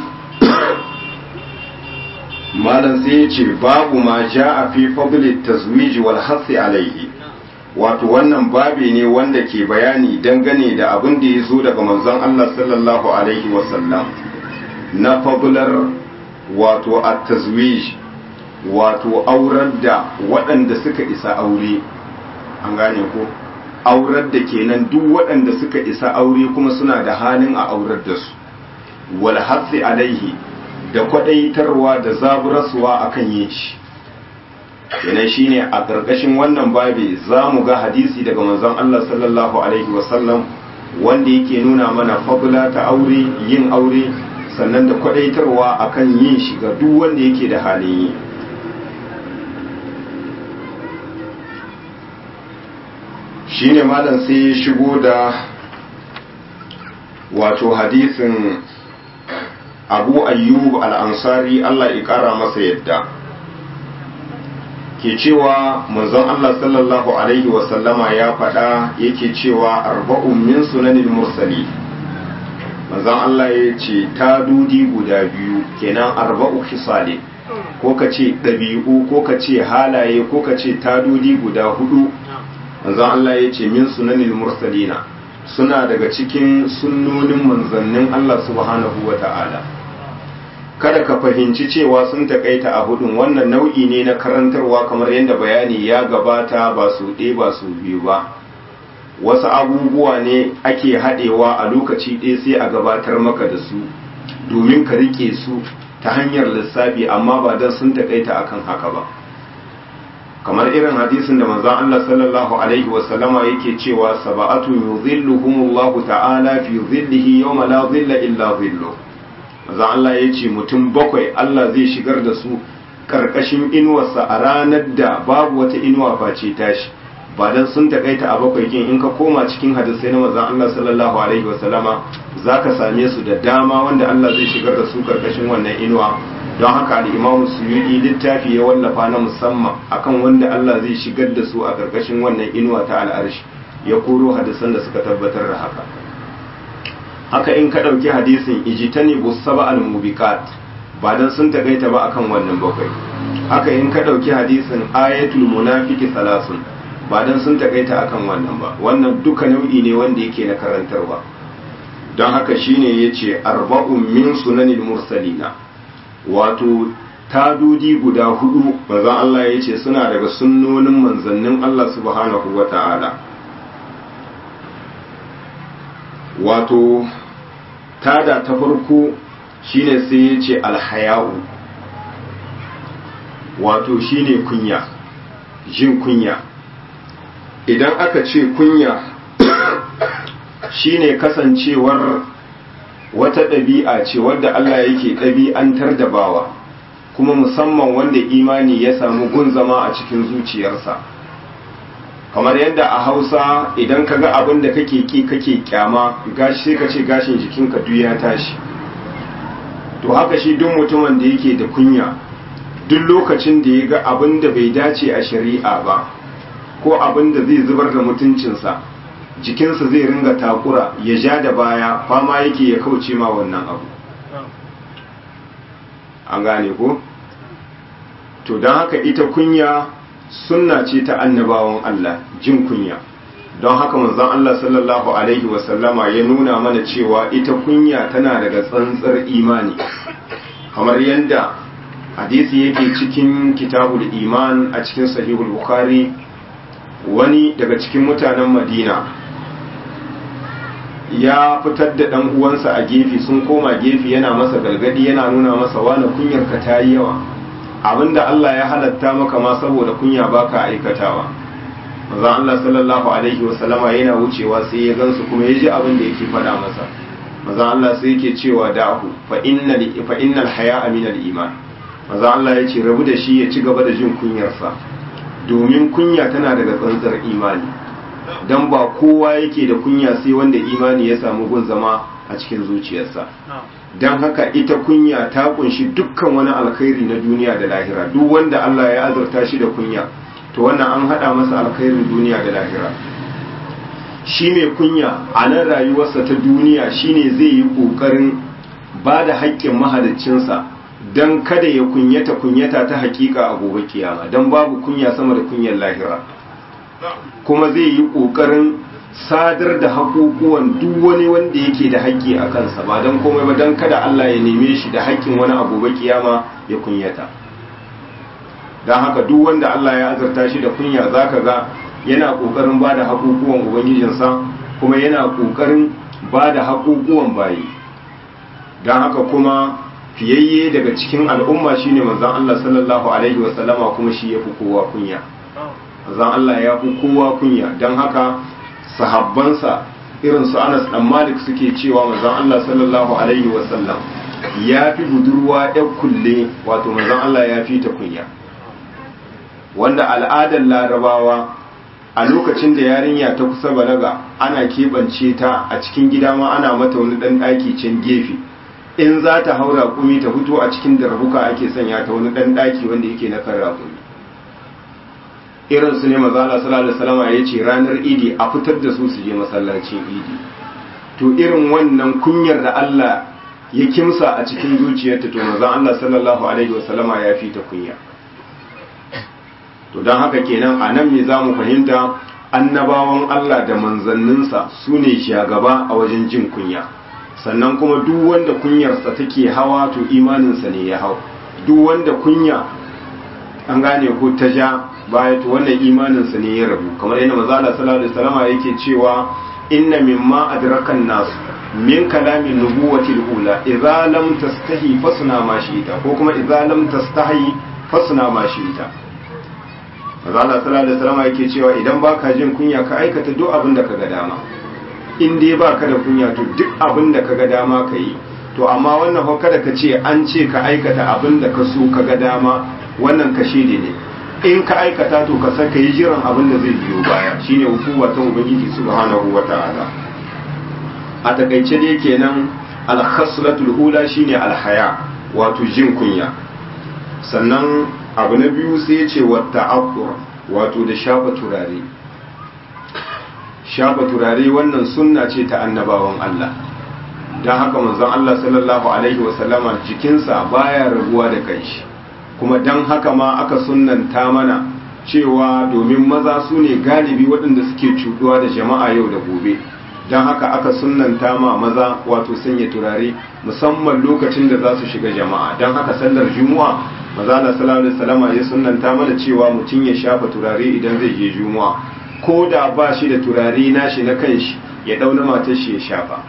malam sai ya ce babu ma ja'a fi fadli tazwij wal hasi alaihi wato wannan babi ne wanda ke bayani dangane da abin da ya zo daga manzon Allah sallallahu alaihi wasallam na fadlar wato at-tazwij wato aurar da waɗanda suka isa aure an gane ko aurar da kenan duk waɗanda suka isa aure kuma suna da halin a aurar da su wal hasi alaihi da kwadaitarwa da zaburarsuwa akan yin shi kenan shine a ƙarƙashin wannan babi za mu ga hadisi daga manzon Allah sallallahu alaihi wasallam wanda yake nuna mana fabula ta aure yin aure sannan da kwadaitarwa akan yin shi ga duk wanda yake da halin yi shine malam sai ya shigo da wato hadisin abu ayyub al-ansari Allah ya kara masa yadda ke cewa manzon Allah sallallahu alaihi wasallama ya faɗa yake cewa arba'un min sunanil mursali manzon Allah ya ce ta dudi guda biyu kenan arba'u hisali ko ka ce ɗabi'u ko ka ce halaye ko ka ce ta dudi guda hudu manzon Allah ya ce min sunanil mursalina suna daga cikin sunnonin manzannin Allah subhanahu wa ta'ala kada ka fahimci cewa sun takaita a hudun wannan nau'i ne na karantarwa kamar yadda bayani ya gabata ba su ɗe ba su biyu ba wasu abubuwa ne ake haɗewa a lokaci ɗaya sai a gabatar maka da su domin ka riƙe su ta hanyar lissafi amma ba don sun takaita akan haka ba kamar irin hadisin da manzon Allah sallallahu alaihi wasallama yake cewa sab'atu yuzilluhumullahu ta'ala fi zillihi yawma la zilla illa zilluh maza Allah ya ce mutum bakwai Allah zai shigar da su karkashin inuwarsa a ranar da babu wata inuwa face tashi ba dan sun takaita a bakwai kin in ka koma cikin hadisai na manzon Allah sallallahu alaihi wasallama zaka same su da dama wanda Allah zai shigar da su karkashin wannan inuwa don haka al-Imam Suyuti littafi ya wallafa na musamman akan wanda Allah zai shigar da su a karkashin wannan inuwa ta al'arshi ya koro hadisan da suka tabbatar da haka haka in ka ɗauki hadisin ijitani busaba al-mubiqat ba dan sun takaita ba akan wannan bakwai haka in ka ɗauki hadisin ayatul munafiki salasun ba dan sun takaita akan wannan ba wannan duka nau'i ne wanda yake na karantarwa don haka shine yace arba'un min sunanil mursalina wato tadudi guda hudu bazan Allah yace suna daga sunnonin manzannin Allah subhanahu wata'ala wato tada ta farko shine sai ya ce alhaya'u wato shine kunya jin kunya idan aka ce kunya shine kasancewar wata ɗabi'a ce wadda Allah yake ɗabi'antar da bawa kuma musamman wanda imani ya samu gun zama a cikin zuciyarsa kamar yadda a hausa idan ka ga abin da kake ki kake kyama gashi sai ka ce gashin jikinka duk ya tashi to haka shi duk mutumin da yake da kunya duk lokacin da ya ga abin da bai dace a shari'a ba ko abin da zai zubar da mutuncinsa jikinsa zai ringa takura ya ja da baya fama yake ya kauce ma wannan abu an gane ko to don haka ita kunya sunna ce ta annabawan Allah jin kunya don haka manzon Allah sallallahu alaihi wasallama ya nuna mana cewa ita kunya tana daga tsantsar imani kamar yadda hadisi yake cikin kitabul iman a cikin sahihul bukhari wani daga cikin mutanen madina ya fitar da ɗan uwansa a gefe sun koma gefe yana masa galgadi yana nuna masa wani kunyarka ta yi yawa abinda Allah ya halatta maka ma saboda kunya baka aikatawa manzon Allah sallallahu alaihi wasallama yana wucewa sai ya gansu kuma ya ji abin da yake faɗa masa manzon Allah sai yake cewa da'ahu fa innal fa innal haya'a min al-iman manzon Allah ya ce rabu da shi ya ci gaba da jin kunyarsa domin kunya tana daga tsantsar imani dan ba kowa yake da kunya sai wanda imani ya samu gun zama a cikin zuciyarsa don haka ita kunya ta kunshi dukkan wani alkhairi na duniya da lahira duk wanda Allah ya azurta shi da kunya to wannan an hada masa alkhairin duniya da lahira shi mai kunya a nan rayuwarsa ta duniya shine zai yi kokarin ba da haƙƙin mahaliccinsa don kada ya kunyata kunyata ta hakika a gobe kiyama don babu kunya sama da kunyar lahira kuma zai yi ƙoƙarin sadar da haƙoƙuwan duk wani wanda yake da haƙƙi a kansa ba don komai ba don kada Allah ya neme shi da haƙƙin wani abu ba kiyama ya kunyata don haka duk wanda Allah ya azarta shi da kunya za ka ga yana ƙoƙarin ba da haƙoƙuwan ubangijinsa kuma yana ƙoƙarin ba da haƙoƙuwan bayi don haka kuma fiyayye daga cikin al'umma shine manzon Allah sallallahu alaihi wasallama kuma shi ya fi kowa kunya manzon Allah ya fi kowa kunya don haka sahabbansa irin su Anas dan Malik suke cewa manzon Allah sallallahu alaihi wasallam ya fi budurwa ɗan kulle wato manzon Allah ya fi ta kunya wanda al'adar larabawa a lokacin da yarinya ta kusa balaga ana keɓance ta a cikin gida ma ana mata wani ɗan ɗaki can gefe in za ta haura kumi ta fito a cikin darbuka ake sanya ta wani ɗan ɗaki wanda yake na kan rakumi irin su ne mazala sallallahu alaihi ya ce ranar idi a fitar da su su je masallacin idi to irin wannan kunyar da Allah ya kimsa a cikin zuciyarta to manzon Allah sallallahu alaihi wasallama ya fi ta kunya to don haka kenan a nan me zamu fahimta annabawan Allah da manzanninsa su ne shagaba a wajen jin kunya sannan kuma duk wanda kunyarsa take hawa to imaninsa ne ya hau duk wanda kunya an gane ko ta ja baya to wannan imaninsa ne ya rabu kamar yadda manzo Allah sallallahu alaihi wasallam yake cewa inna mimma adrakan nas min kalamin nubuwati al-ula idza lam tastahi fasna ma shi'ta ko kuma idza lam tastahi fasna ma shi'ta manzo Allah sallallahu alaihi wasallam yake cewa idan baka jin kunya ka aikata duk abin da kaga dama in dai baka da kunya to duk abin da kaga dama ka yi to amma wannan fa kada ka ce an ce ka aikata abin da ka so kaga dama wannan kashe ne in ka aikata to ka san ka yi jiran abin da zai biyo baya shine hukuma ta ubangiji subhanahu wata'ala a takaice dai kenan al-khaslatul ula shine al-haya wato jin kunya sannan abu na biyu sai ya ce wata abbur wato da shafa turare shafa turare wannan sunna ce ta annabawan Allah don haka manzon Allah sallallahu alaihi wasallama jikinsa baya rabuwa da kanshi kuma don haka ma aka sunnanta mana cewa domin maza su ne galibi waɗanda suke cuɗuwa da jama'a yau da gobe don haka aka sunnanta ma maza wato sanya turare musamman lokacin da za su shiga jama'a don haka sallar juma'a maza na sallallahu alaihi ya sunnanta mana cewa mutum ya shafa turare idan zai je juma'a ko da ba shi da turare nashi na kanshi ya dauna matar shi ya shafa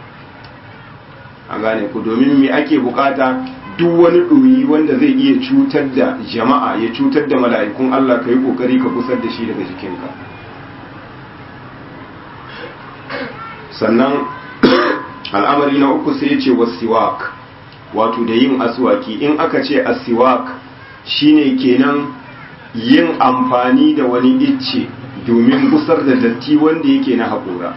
an gane ku domin me ake bukata duk wani ɗoyi wanda zai iya cutar da jama'a ya cutar da mala'ikun Allah ka yi ƙoƙari ka kusar da shi daga jikinka sannan al'amari na uku sai ya ce wasiwak wato da yin aswaki in aka ce asiwak shine kenan yin amfani da wani icce domin gusar da datti wanda yake na haƙura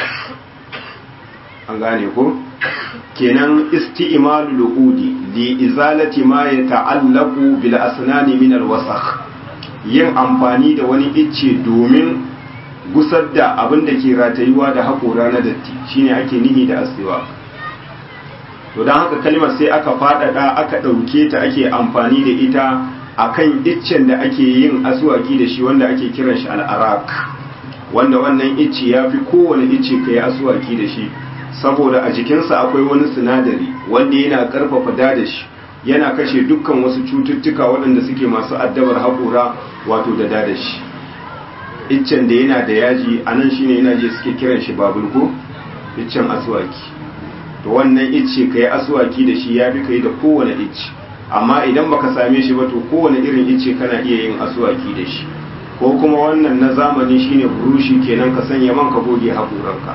an gane ko? kenan isti'malu lu'udi li izalati ma yata'allaqu bil asnani min al wasakh yin amfani da wani icce domin gusar da abin da ke ratayuwa da haƙora na datti shine ake nihi da asiwa to don haka kalmar sai aka faɗaɗa aka ɗauke ta ake amfani da ita akan iccen da ake yin aswaki da shi wanda ake kiran shi al'arak wanda wannan icce ya fi kowane icce ka yi aswaki da shi saboda a jikinsa akwai wani sinadari wanda yana karfafa dadashi yana kashe dukkan wasu cututtuka waɗanda suke masu addabar haƙura wato da dadashi iccen da yana da yaji a nan shine yana je suke kiran shi babulko iccen aswaki to wannan icce ka yi aswaki da shi ya fi ka yi da kowane icce amma idan baka same shi ba to kowane irin icce kana iya yin aswaki da shi ko kuma wannan na zamani shine burushi kenan ka sanya man ka goge haƙoranka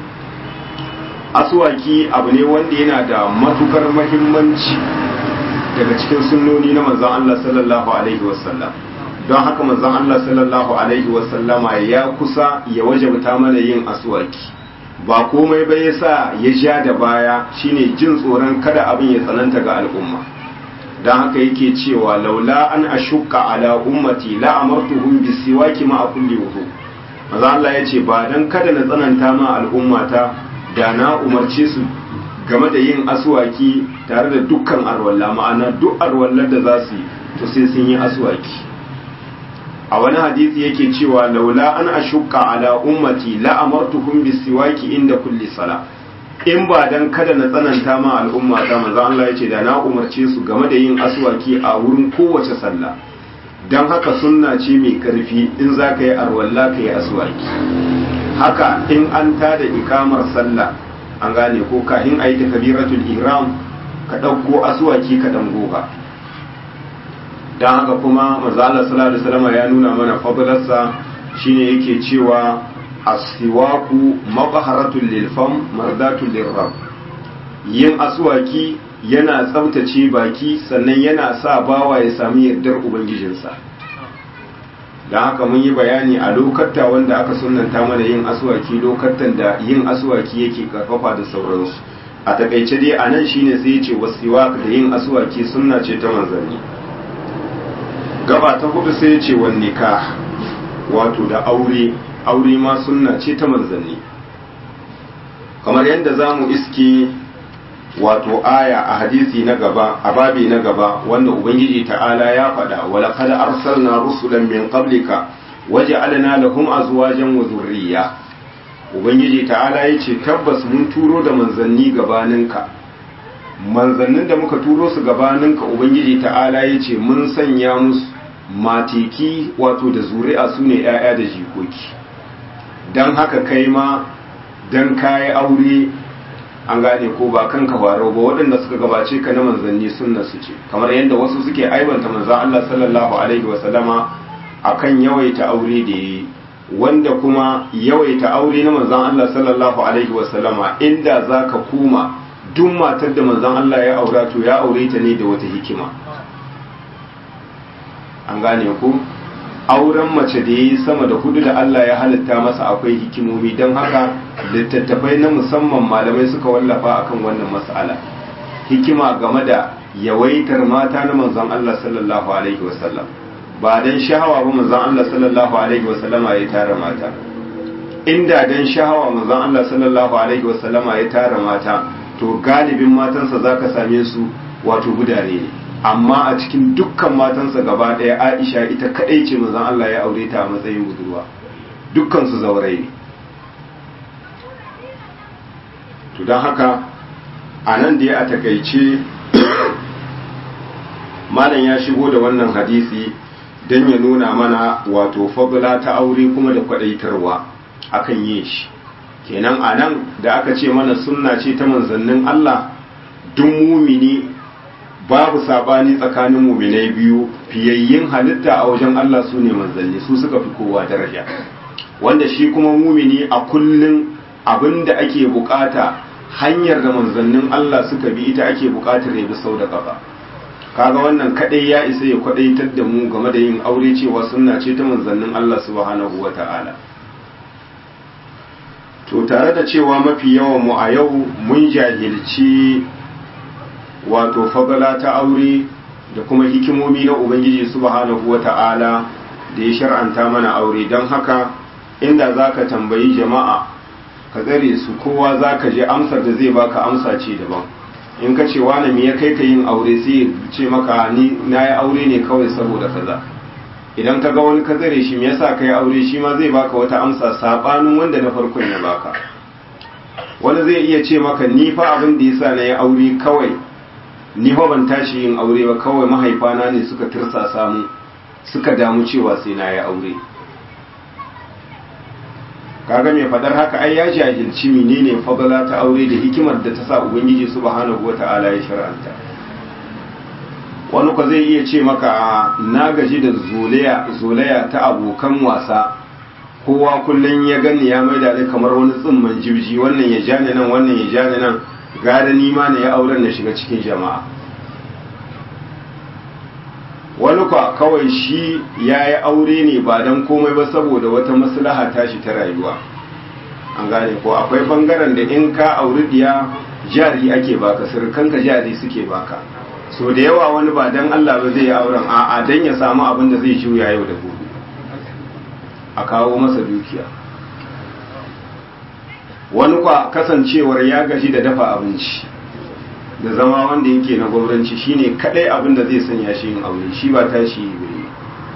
aswaki abu ne wanda yana da matukar mahimmanci daga cikin sunnoni na manzon Allah sallallahu alaihi wasallam don haka manzon Allah sallallahu alaihi wasallama ya kusa ya wajabta mana yin aswaki ba komai ba yasa ya ja da baya shine jin tsoron kada abin ya tsananta ga al'umma don haka yake cewa laula an ashukka ala ummati la amartuhum bisiwaki ma kulli wudu manzo Allah ya ce ba dan kada na tsananta ma al'ummata da na umarce su game da yin aswaki tare da dukkan arwalla ma'ana duk arwallar da za su yi to sai sun yi aswaki a wani hadisi yake cewa laula an ashukka ala ummati la amartuhum bisiwaki inda kulli sala in ba dan kada na tsananta ma al'umma ta manzo Allah yace da na umarce su game da yin aswaki a wurin kowace sallah dan haka sunna ce mai karfi in zaka yi arwalla ka yi aswaki haka in an tada ikamar sallah an gane ko kahin ayi takbiratul ihram ka dauko aswaki ka dan goga dan haka kuma manzo Allah sallallahu alaihi wasallam ya nuna mana fadlarsa shine yake cewa asiwaku mabaharatul lilfam mardatul lirrab yin aswaki yana tsaftace baki sannan yana sa bawa ya sami yardar ubangijinsa don haka mun yi bayani a lokata wanda aka sunanta mana yin aswaki lokatan da yin aswaki yake karfafa da sauransu a takaice dai a nan shine sai ya ce wasiwak da yin aswaki sunna ce ta manzanni gaba ta hudu sai ya ce wan nikah wato da aure aure ma sunna ce ta manzanni kamar yadda za mu iske wato aya a hadisi na gaba a babi na gaba wanda ubangiji ta'ala ya faɗa wala kada arsalna rusulan min qablika waja'alna lahum azwajan wa zurriya ubangiji ta'ala yace tabbas mun turo da manzanni gabaninka manzannin da muka turo su gabaninka ubangiji ta'ala yace mun sanya musu matiki wato da zuri'a sune 'ya'ya da jikoki don haka kai ma don kayi aure an gane ko ba kanka faro ba waɗanda suka gabace ka na manzanni sunna su ce kamar yadda wasu suke aibanta manzan Allah sallallahu alaihi wasallama akan yawaita aure da yi wanda kuma yawaita aure na manzan Allah sallallahu alaihi wasallama inda zaka kuma duk matar da manzan Allah ya aura to ya aure ta ne da wata hikima an gane ku auren mace da ya yi sama da hudu da Allah ya halitta masa akwai hikimomi don haka littattafai na musamman malamai suka wallafa akan wannan mas'ala hikima game da yawaitar mata na manzon Allah sallallahu alaihi wasallam ba dan shahawa ba manzon Allah sallallahu alaihi wasallama ya tara mata inda dan shahawa manzon Allah sallallahu alaihi wasallama ya tara mata to galibin matansa zaka same su wato gudare ne amma a cikin dukkan matansa gaba ɗaya aisha ita kaɗai ce mazan Allah ya aure ta a matsayin budurwa dukkan su zaurai ne to don haka a nan da ya a takaice malam ya shigo da wannan hadisi don ya nuna mana wato fadula ta aure kuma da kwaɗaitarwa akan yin shi kenan a nan da aka ce mana sunna ce ta manzannin Allah duk mumini babu sabani tsakanin muminai biyu fiyayyin halitta a wajen Allah su ne manzanni su suka fi kowa daraja wanda shi kuma mumini a kullum abinda ake bukata hanyar da manzannin Allah suka bi ita ake bukatar ya bi sau da kafa kaga wannan kadai ya isa ya kwadaitar da mu game da yin aure cewa sunna ce ta manzannin Allah subhanahu wata'ala to tare da cewa mafi yawan mu a yau mun jahilci wato fagala ta aure da kuma hikimomi na ubangiji subhanahu wata'ala da ya shar'anta mana aure don haka inda zaka tambayi jama'a ka tsare su kowa zaka je amsar da zai baka amsa ce daban in ka ce wani me ya kai ka yin aure sai ya ce maka ni na yi aure ne kawai saboda kaza idan ka ga wani ka tsare shi me yasa ka yi aure shi ma zai baka wata amsa sabanin wanda na farkon ya baka wani zai iya ce maka ni fa abin da yasa na yi aure kawai ni fa ban tashi yin aure ba kawai mahaifana ne suka tirsasa mu suka damu cewa sai na yi aure kaga mai fadar haka ai ya jahilci menene fadala ta aure da hikimar da ta sa ubangiji subhanahu wata'ala ya shar'anta wani ko zai iya ce maka na gaji da zolaya zolaya ta abokan wasa kowa kullum ya gani ya maida ni kamar wani tsimman jibji wannan ya jani nan wannan ya jani nan gada ni ma na ya auren na shiga cikin jama'a wani kwa kawai shi ya yi aure ne ba don komai ba saboda wata maslaha tashi ta rayuwa an gane ko akwai bangaren da in ka auri diya jari ake baka sirkanka jari suke baka so da yawa wani ba don Allah ba zai yi auren a'a don ya samu abin da zai juya yau da gobe a kawo masa dukiya wani kwa kasancewar ya gaji da dafa abinci da zama wanda yake na gwamnati shine kadai abin da zai sanya shi yin aure shi ba tashi bai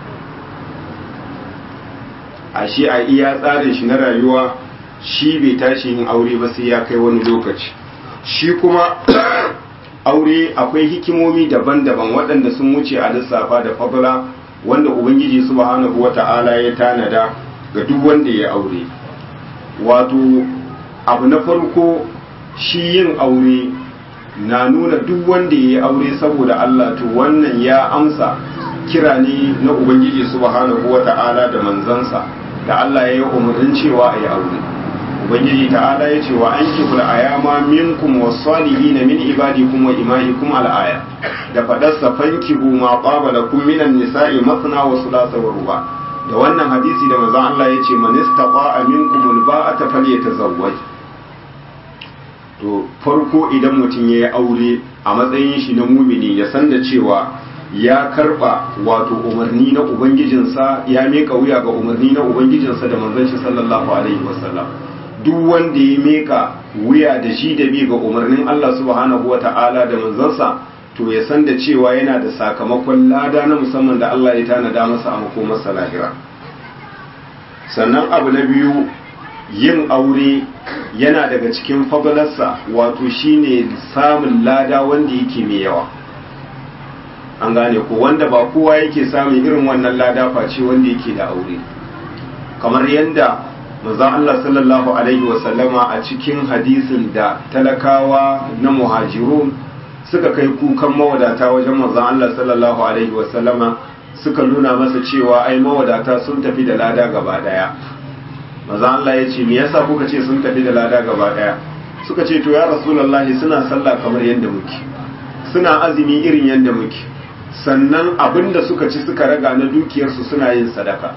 a shi a iya tsarin shi na rayuwa shi bai tashi yin aure ba sai ya kai wani lokaci shi kuma aure akwai hikimomi daban-daban waɗanda sun wuce a lissafa da fadla wanda ubangiji subhanahu wata'ala ya tanada ga duk wanda ya aure wato abu na farko shi yin aure na nuna duk wanda ya yi aure saboda Allah to wannan ya amsa kira ne na Ubangiji subhanahu wa ta'ala da manzansa da Allah ya yi umarnin cewa a yi aure Ubangiji ta'ala ya ce wa an kifula a yama minkum wa salihi na min ibadikum wa imahikum al'aya da faɗarsa fankihu ma ƙwabala kun minan nisa'i masana wa sulasa wa ruba da wannan hadisi da manzon Allah ya ce man istaqa minkum al-ba'ata falyatazawwaj to farko idan mutum ya yi aure a matsayin shi na mumini ya san da cewa ya karba wato umarni na ubangijinsa ya meka wuya ga umarni na ubangijinsa da manzon shi sallallahu alaihi wasallam duk wanda ya meka wuya da shi da bi ga umarnin Allah subhanahu wata'ala da manzansa to ya san da cewa yana da sakamakon lada na musamman da Allah ya tanada masa a makomarsa lahira sannan abu na biyu yin aure yana daga cikin fadalarsa wato shine samun lada wanda yake mai yawa an gane ko wanda ba kowa yake samun irin wannan lada face wanda yake da aure kamar yadda manzon Allah sallallahu alaihi wasallama a cikin hadisin da talakawa na muhajirun suka kai kukan mawadata wajen manzon Allah sallallahu alaihi wasallama suka nuna masa cewa ai mawadata sun tafi da lada gaba daya maza Allah ya ce me yasa kuka ce sun tafi da lada gaba daya suka ce to ya rasulullahi suna sallah kamar yadda muke suna azumi irin yadda muke sannan abinda suka ci suka raga na dukiyarsu suna yin sadaka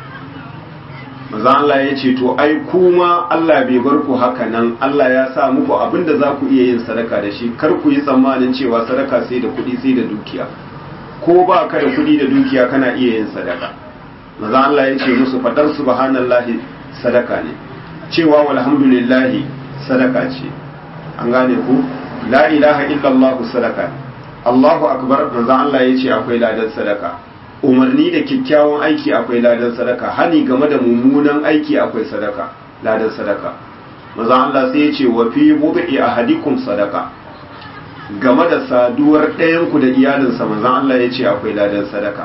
maza Allah ya ce to ai kuma Allah bai bar ku haka nan Allah ya sa muku abinda za ku iya yin sadaka da shi kar ku yi tsammanin cewa sadaka sai da kuɗi sai da dukiya ko ba ka da kuɗi da dukiya kana iya yin sadaka maza Allah ya ce musu fadar subhanallahi sadaka ne cewa walhamdulillahi sadaka ce an gane ku la ilaha illallah sadaka Allahu akbar manzon Allah ya ce akwai ladan sadaka umarni da kyakkyawan aiki akwai ladan sadaka hani game da mummunan aiki akwai sadaka ladan sadaka manzon Allah sai ya ce wa fi mudhi ahadikum sadaka game da saduwar ɗayan ku da iyalinsa manzon Allah ya ce akwai ladan sadaka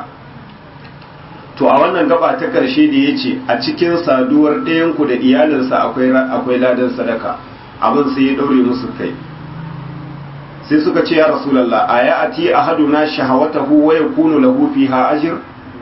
to a wannan gaba ta karshe da ya ce a cikin saduwar ɗayanku da iyalinsa akwai ladan sadaka abin sai ya ɗaure musu kai sai suka ce ya rasulallah a ya ati a haduna shahawatahu wa yakunu lahu fiha ajr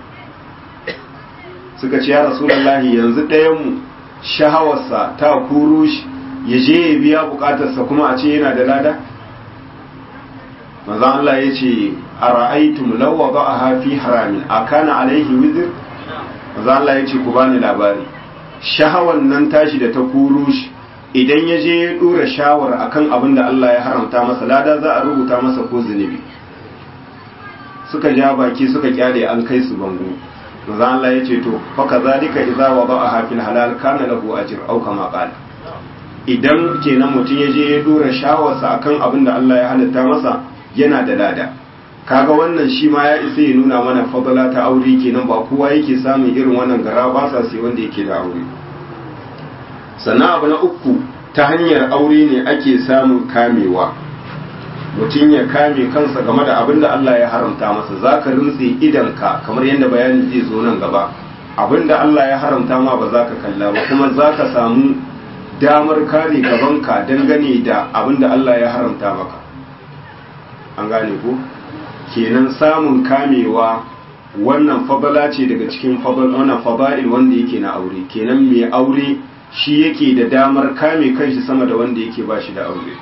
suka ce ya rasulallah yanzu ɗayanmu shahawarsa ta kuro shi ya je ya biya bukatarsa kuma a ce yana da lada manzo Allah ya ce a ra'aitum law wada'aha fi haramin akana alaihi wizr manzo Allah ya ce ku bani labari shahawan nan tashi da ta kuro shi idan ya je ya dora shawar akan abin da Allah ya haramta masa lada za a rubuta masa ko zunubi suka ja baki suka kyale an kai su bango manzo Allah ya ce to fa kazalika idza wada'aha fil halal kana lahu ajr aw kama qala idan kenan mutum ya je ya dora shawarsa akan abin da Allah ya halitta masa yana da lada kaga wannan shi ma ya isa ya nuna mana fadala ta aure kenan ba kowa yake samun irin wannan gara ba sa sai wanda yake da aure sannan abu na uku ta hanyar aure ne ake samun kamewa mutum ya kame kansa game da abin da Allah ya haramta masa za ka rintse idanka kamar yadda bayani zai zo nan gaba abinda Allah ya haramta ma ba za ka kalla ba kuma za ka samu damar kare gabanka dangane da abinda Allah ya haramta maka an gane ko kenan samun kamewa wannan fabala ce daga cikin wannan faba'il wanda yake na aure kenan mai aure shi yake da damar kame kanshi sama da wanda yake ba shi da aure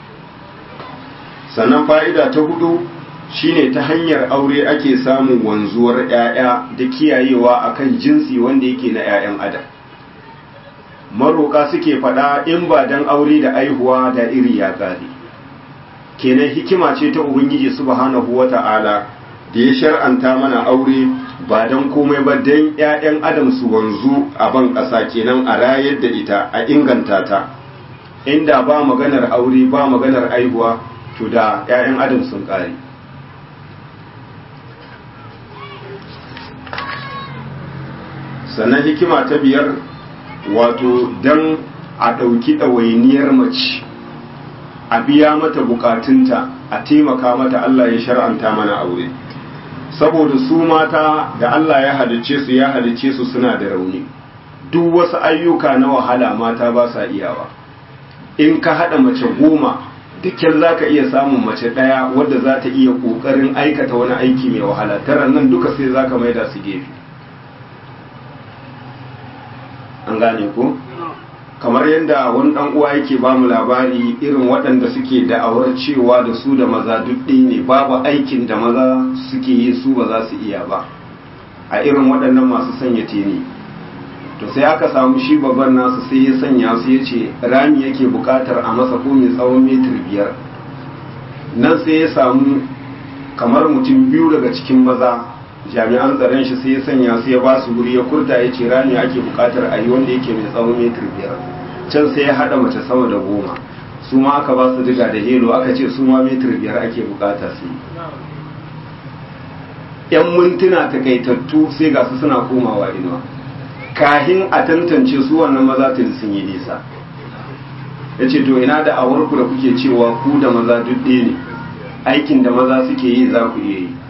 sannan fa'ida ta hudu shine ta hanyar aure ake samun wanzuwar 'ya'ya da kiyayewa akan jinsi wanda yake na 'ya'yan adam maroka suke faɗa in ba dan aure da aihuwa da iri ya gari kenan hikima ce ta ubangiji subhanahu wata'ala da ya shar'anta mana aure ba dan komai ba dan 'ya'yan adam su wanzu a ban ƙasa kenan a rayar da ita a inganta ta inda ba maganar aure ba maganar aihuwa to da 'ya'yan adam sun ƙare sannan hikima ta biyar wato don a ɗauki ɗawainiyar mace a biya mata bukatunta a taimaka mata Allah ya shar'anta mana aure saboda su mata da Allah ya halicce su ya halicce su suna da rauni duk wasu ayyuka na wahala mata ba sa iyawa in ka haɗa mace goma dukkan za ka iya samun mace ɗaya wadda za ta iya ƙoƙarin aikata wani aiki mai wahala tara nan duka sai za ka maida su gefe an gane ko kamar yadda wani dan uwa yake ba mu labari irin waɗanda suke da'awar cewa da su da maza duk ne babu aikin da maza suke yi su ba za su iya ba a irin waɗannan masu sanya teni to sai aka samu shi babban nasu sai ya sanya su ya ce rami yake buƙatar a masa ko mai tsawon metir biyar nan sai ya samu kamar mutum biyu daga cikin maza jami'an tsaron shi sai ya sanya su ya ba su wuri ya kurta ya ce rami ake bukatar a yi wanda yake mai tsawon metir biyar can sai ya haɗa mace sama da goma su ma aka ba su diga da helo aka ce su ma metir biyar ake bukata su yan mintuna takaitattu sai ga su suna komawa inuwa kahin a tantance su wannan maza tun sun yi nisa ya ce to ina da awarku da kuke cewa ku da maza duk ɗaya ne aikin da maza suke yi za ku iya yi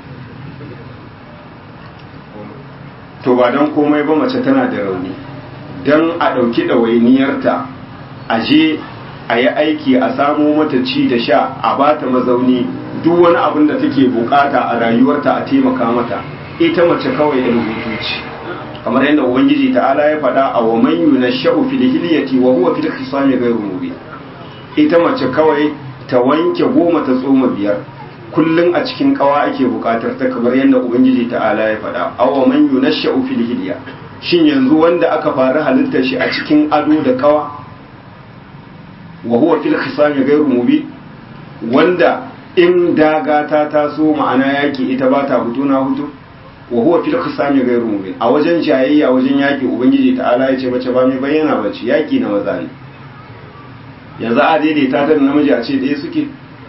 to ba don komai ba mace tana da rauni don a ɗauki ɗawainiyarta a je a yi aiki a samo mata ci da sha a ba ta mazauni duk wani abin da take bukata a rayuwarta a taimaka mata ita mace kawai yan hutu ce kamar yadda ubangiji ta'ala ya faɗa a wa man yunashau fil hilyati wa huwa fil khisami ghayru mubin ita mace kawai ta wanke goma ta tsoma biyar kullum a cikin kawa ake bukatar ta kamar yadda ubangiji ta'ala ya faɗa awa man yunashsha'u fil hilya shin yanzu wanda aka fara halittar shi a cikin ado da kawa wa huwa fil khisami ghayru mubin wanda in daga ta taso ma'ana yaki ita ba ta hutu na hutu wa huwa fil khisami ghayru mubin a wajen jayayya wajen yaki ubangiji ta'ala ya ce mace ba mai bayyana bace yaki na maza ne yanzu a daidaita ta da namiji a ce ɗaya suke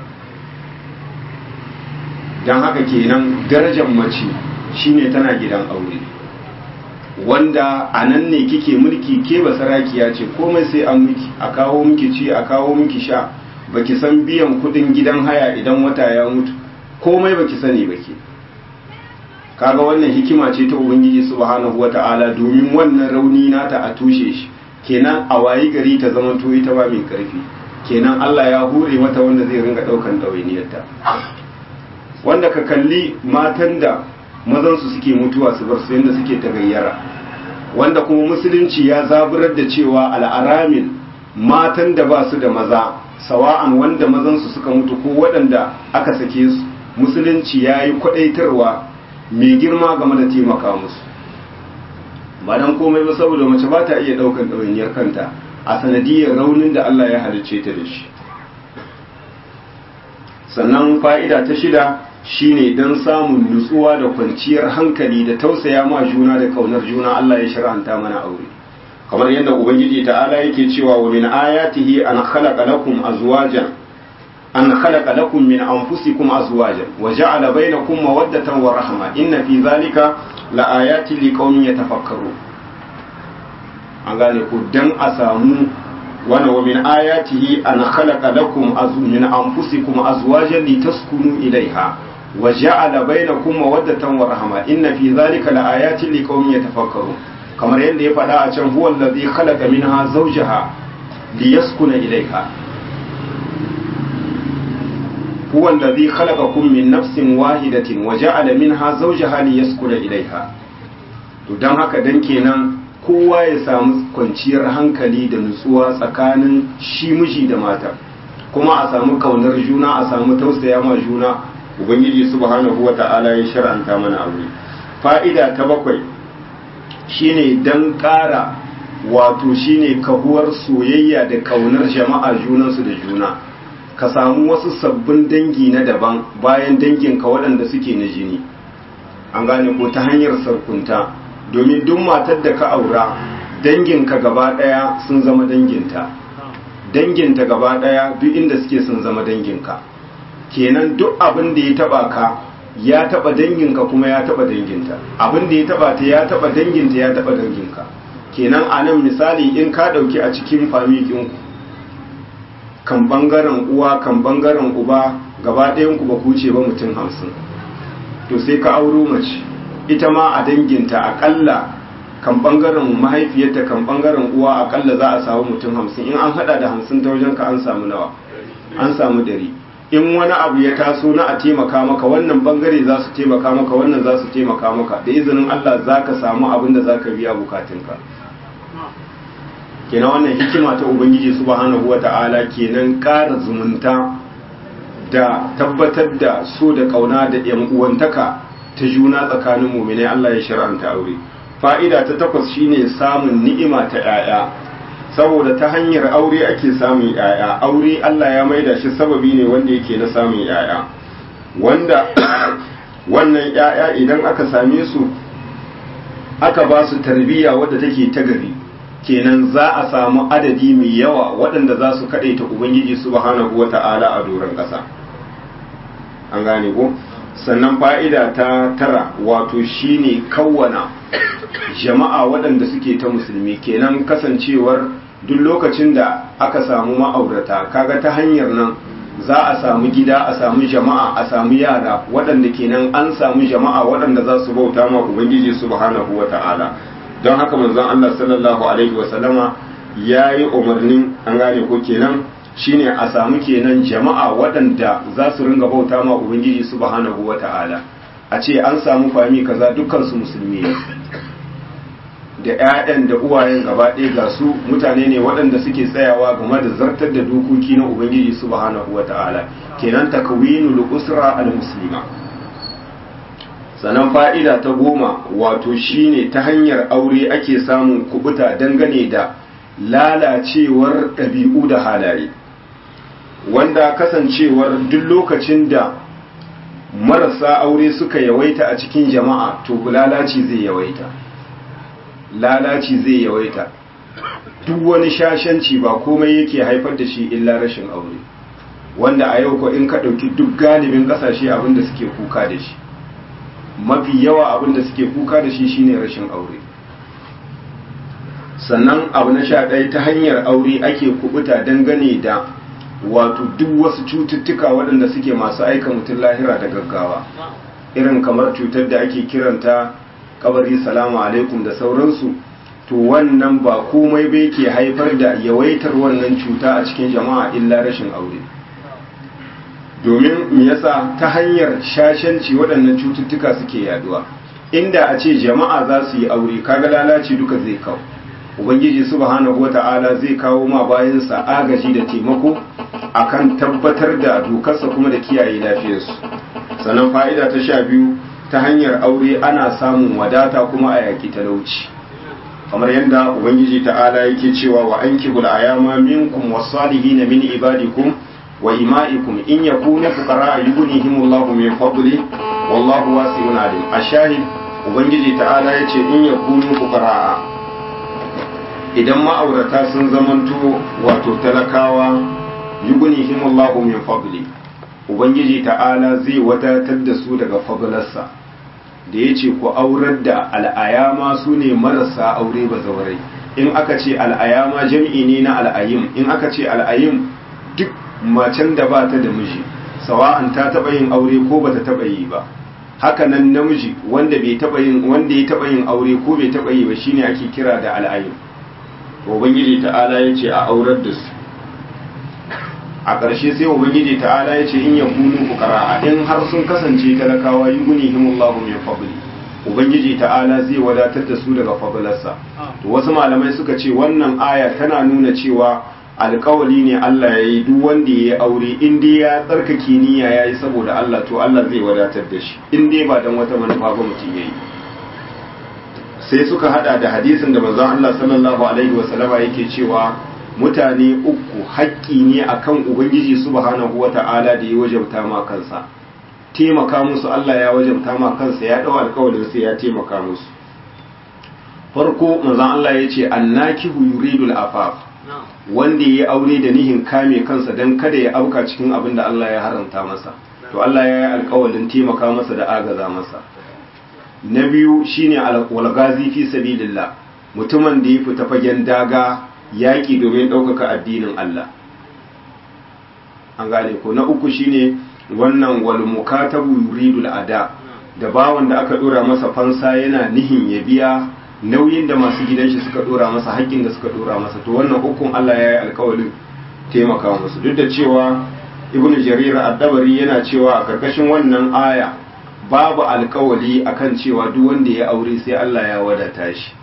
don haka kenan darajar mace shine tana gidan aure wanda a nan ne kike mulki ke ba sarakiya ce komai sai an miki a kawo miki ci a kawo miki sha baki san biyan kudin gidan haya idan wata ya mutu komai baki sani baki kaga wannan hikima ce ta ubangiji subhanahu wata'ala domin wannan rauni nata a tushe shi kenan a wayi gari ta zama to ita ba mai karfi kenan Allah ya hure mata wanda zai ringa daukan dawainiyarta wanda ka kalli matan da mazansu suke mutuwa su bar su yadda suke tagayyara wanda kuma musulunci ya zaburar da cewa al'aramin matan da ba su da maza sawa'an wanda mazansu suka mutu ko waɗanda aka sake su musulunci ya yi kwaɗaitarwa mai girma game da taimaka musu ba don komai ba saboda mace ba ta iya ɗaukar ɗawainiyar kanta a sanadiyar raunin da Allah ya halicce ta da shi sannan fa'ida ta shida shine don samun nutsuwa da kwanciyar hankali da tausaya ma juna da kaunar juna Allah ya shar'anta mana aure kamar yadda ubangiji ta'ala yake cewa wa min ayatihi an khalaqa lakum azwajan an khalaqa lakum min anfusikum azwajan wa ja'ala bainakum mawaddatan wa rahma inna fi zalika la ayatin liqaumin yatafakkarun an gane ku dan a samu wani wa min ayatihi an khalaqa lakum min anfusikum azwajan litaskunu ilaiha wa ja'ala bainakum mawaddatan wa rahma inna fi dhalika laayatin liqaumin yatafakkarun kamar yadda ya faɗa a can huwa allazi khalaqa minha zawjaha liyaskuna ilayha huwa allazi khalaqakum min nafsin wahidatin wa ja'ala minha zawjaha liyaskuna ilayha to dan haka dan kenan kowa ya samu kwanciyar hankali da nutsuwa tsakanin shi miji da mata kuma a samu kaunar juna a samu tausaya ma juna ubangiji subhanahu wata'ala ya shar'anta mana aure fa'ida ta bakwai shine dan ƙara wato shine kahuwar soyayya da kaunar jama'a junansu da juna ka samu wasu sabbin dangi na daban bayan danginka waɗanda suke na jini an gane ko ta hanyar sarkunta domin duk matar da ka aura danginka gaba ɗaya sun zama danginta danginta gaba ɗaya duk inda suke sun zama danginka kenan duk abin da ya taba ka ya taba danginka kuma ya taba danginta abin da ya taba ta ya taba danginta ya taba danginka kenan a nan misali in ka ɗauki a cikin famikinku kan bangaren uwa kan bangaren uba gaba ɗayanku ba ku ce ba mutum hamsin to sai ka auro mace ita ma a danginta akalla kan bangaren mahaifiyarta kan bangaren uwa akalla za a samu mutum hamsin in an hada da hamsin ta wajen ka an samu nawa an samu dari in wani abu ya taso na a taimaka maka wannan bangare za su taimaka maka wannan za su taimaka maka da izinin Allah za ka samu abin da za ka biya bukatunka kenan wannan hikima ta ubangiji subhanahu wata'ala kenan ƙara zumunta da tabbatar da so da ƙauna da yan uwantaka ta juna tsakanin muminai Allah ya shar'anta aure fa'ida ta takwas shine samun ni'ima ta 'ya'ya saboda ta hanyar aure ake samun 'ya'ya aure Allah ya maida shi sababi ne wanda yake na samun 'ya'ya wanda wannan 'ya'ya idan aka same su aka ba su tarbiyya wadda take ta gari kenan za a samu adadi mai yawa waɗanda za su kaɗaita ubangiji subhanahu wata'ala a doron ƙasa an gane ko sannan fa'ida ta tara wato shine kawwana jama'a waɗanda suke ta musulmi kenan kasancewar duk lokacin da aka samu ma'aurata kaga ta hanyar nan za a samu gida a samu jama'a a samu yara waɗanda kenan an samu jama'a waɗanda za su bauta ma ubangiji subhanahu wa ta'ala don haka manzon Allah sallallahu alaihi wa sallama yayi umarnin an gane ko kenan shine a samu kenan jama'a waɗanda za su ringa bauta ma ubangiji subhanahu wa ta'ala a ce an samu fami kaza dukkan su musulmi ne da 'ya'yan da uwayen gaba ɗaya ga su mutane ne waɗanda suke tsayawa game da zartar da dokoki na ubangiji subhanahu wata'ala kenan takwinul usra al muslima sannan fa'ida ta goma wato shine ta hanyar aure ake samun kubuta dangane da lalacewar ɗabi'u da halaye wanda kasancewar duk lokacin da marasa aure suka yawaita a cikin jama'a to lalaci zai yawaita lalaci zai yawaita duk wani shashanci ba komai yake haifar da shi illa rashin aure wanda a yau ko in ka ɗauki duk galibin ƙasashe abinda suke kuka da shi mafi yawa abinda suke kuka da shi shine rashin aure sannan abu na sha ɗaya ta hanyar aure ake kubuta dangane da wato duk wasu cututtuka waɗanda suke masu aika mutum lahira da gaggawa irin kamar cutar da ake kiranta kabari salamu alaikum da sauransu to wannan ba komai bai ke haifar da yawaitar wannan cuta a cikin jama'a illa rashin aure domin me yasa ta hanyar shashanci waɗannan cututtuka suke yaduwa inda a ce jama'a za su yi aure kaga lalaci duka zai kawo ubangiji subhanahu wata'ala zai kawo ma bayansa agaji da taimako akan tabbatar da dokarsa kuma da kiyaye lafiyarsu sannan fa'ida ta sha biyu ta hanyar aure ana samun wadata kuma a yaƙi talauci kamar yadda ubangiji ta'ala yake cewa wa an kibul ayama minkum wasalihin min ibadikum wa ima'ikum in yakunu fuqara yughnihimullahu min fadli wallahu wasi'un alim ashahid ubangiji ta'ala yace in yakunu fuqara idan ma'aurata sun zamanto wato talakawa yughnihimullahu min fadli ubangiji ta'ala zai wadatar da su daga fadlarsa da ya ce ku aurar da al'ayama su ne marasa aure ba zaurai in aka ce al'ayama jam'i ne na al'ayim in aka ce al'ayim duk macen da ba ta da miji sawa'an ta taba yin aure ko bata taba yi ba haka nan namiji wanda bai taba yin wanda ya taba yin aure ko bai taba yi ba shine ake kira da al'ayin ubangiji ta'ala yace a aurar da su a ƙarshe sai ubangiji ta'ala yace in yakunu fuqara in har sun kasance talakawa yughnihimullahu min fadli ubangiji ta'ala zai wadatar da su daga fadlarsa to wasu malamai suka ce wannan aya tana nuna cewa alkawali ne Allah ya yi duk wanda ya yi aure in dai ya tsarkake niyya ya yi saboda Allah to Allah zai wadatar da shi in dai ba don wata manufa ba mutum ya yi sai suka hada da hadisin da manzon Allah sallallahu alaihi wa sallama yake cewa mutane uku haƙƙi ne akan ubangiji subhanahu wata'ala da ya wajabta ma kansa taimaka musu Allah ya wajabta ma kansa ya dau alkawalin sai ya taimaka musu farko manzon Allah ya ce annakihu yuridul afaf wanda ya aure da nihin kame kansa don kada ya auka cikin abin da Allah ya haramta masa to Allah ya yi alkawalin taimaka masa da agaza masa na biyu shine walgazi fi sabilillah mutumin da ya fita fagen daga yaƙi domin ɗaukaka addinin Allah an gane ko na uku shine wannan wal mukatabu yuridul ada da bawan da aka dora masa fansa yana nihin ya biya nauyin da masu gidan shi suka dora masa haƙƙin da suka dora masa to wannan hukun Allah ya yi alƙawarin taimaka musu duk da cewa ibnu jarir ad-dabari yana cewa a karkashin wannan aya babu alƙawali akan cewa duk wanda ya aure sai Allah ya wadata shi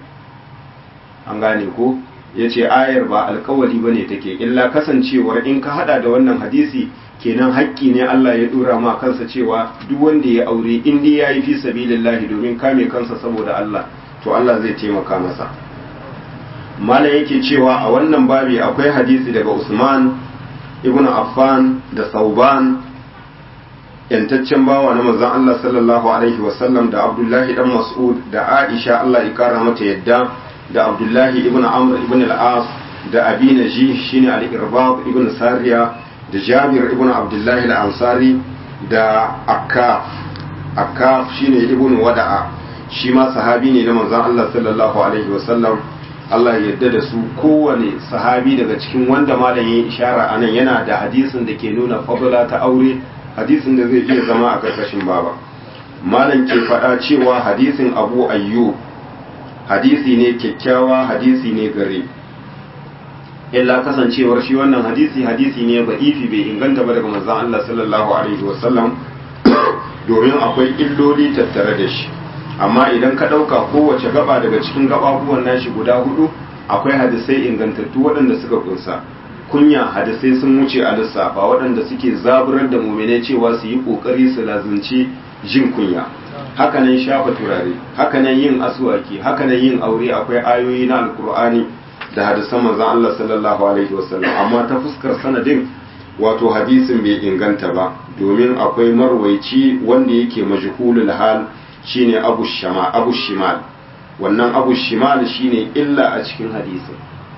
an gane ko yace ayar ba alƙawali bane take illa kasancewar in ka hada da wannan hadisi kenan haƙƙi ne Allah ya dora ma kansa cewa duk wanda ya aure in dai yayi fi sabilillahi domin kame kansa saboda Allah to Allah zai taimaka masa mala yake cewa a wannan babi akwai hadisi daga Usman ibn Affan da Sauban yantaccen bawa na manzon Allah sallallahu alaihi wasallam da Abdullahi dan Mas'ud da Aisha Allah ya kara mata yadda da Abdullahi ibn Amr ibn al-As da Abi Najih shine al-Irbab ibn Sariya da Jabir ibn Abdullahi al-Ansari da Akkaf Akkaf shine ibn Wada'a shi ma sahabi ne na manzon Allah sallallahu alaihi wasallam Allah ya yarda da su kowane sahabi daga cikin wanda malam ya ishara anan yana da hadisin da ke nuna fadla ta aure hadisin da zai iya zama a karkashin baba malam ke faɗa cewa hadisin Abu Ayyub hadisi ne kyakkyawa hadisi ne gare illa kasancewar shi wannan hadisi hadisi ne ba'ifi bai inganta ba daga manzon Allah sallallahu alaihi wasallam domin akwai illoli tattare da shi amma idan ka ɗauka kowace gaba daga cikin gababuwan nashi guda hudu akwai hadisai ingantattu waɗanda suka kunsa kunya hadisai sun wuce a lissafa waɗanda suke zaburar da muminai cewa su yi ƙoƙari su lazunci jin kunya hakanan shafa turare hakanan yin asuwaki hakanan yin aure akwai ayoyi na alkur'ani da hadisan manzon Allah sallallahu alaihi wasallam amma ta fuskar sanadin wato hadisin bai inganta ba domin akwai marwaici wanda yake majhulul hal shine abu shama abu shimal wannan abu shimal shine illa a cikin hadisin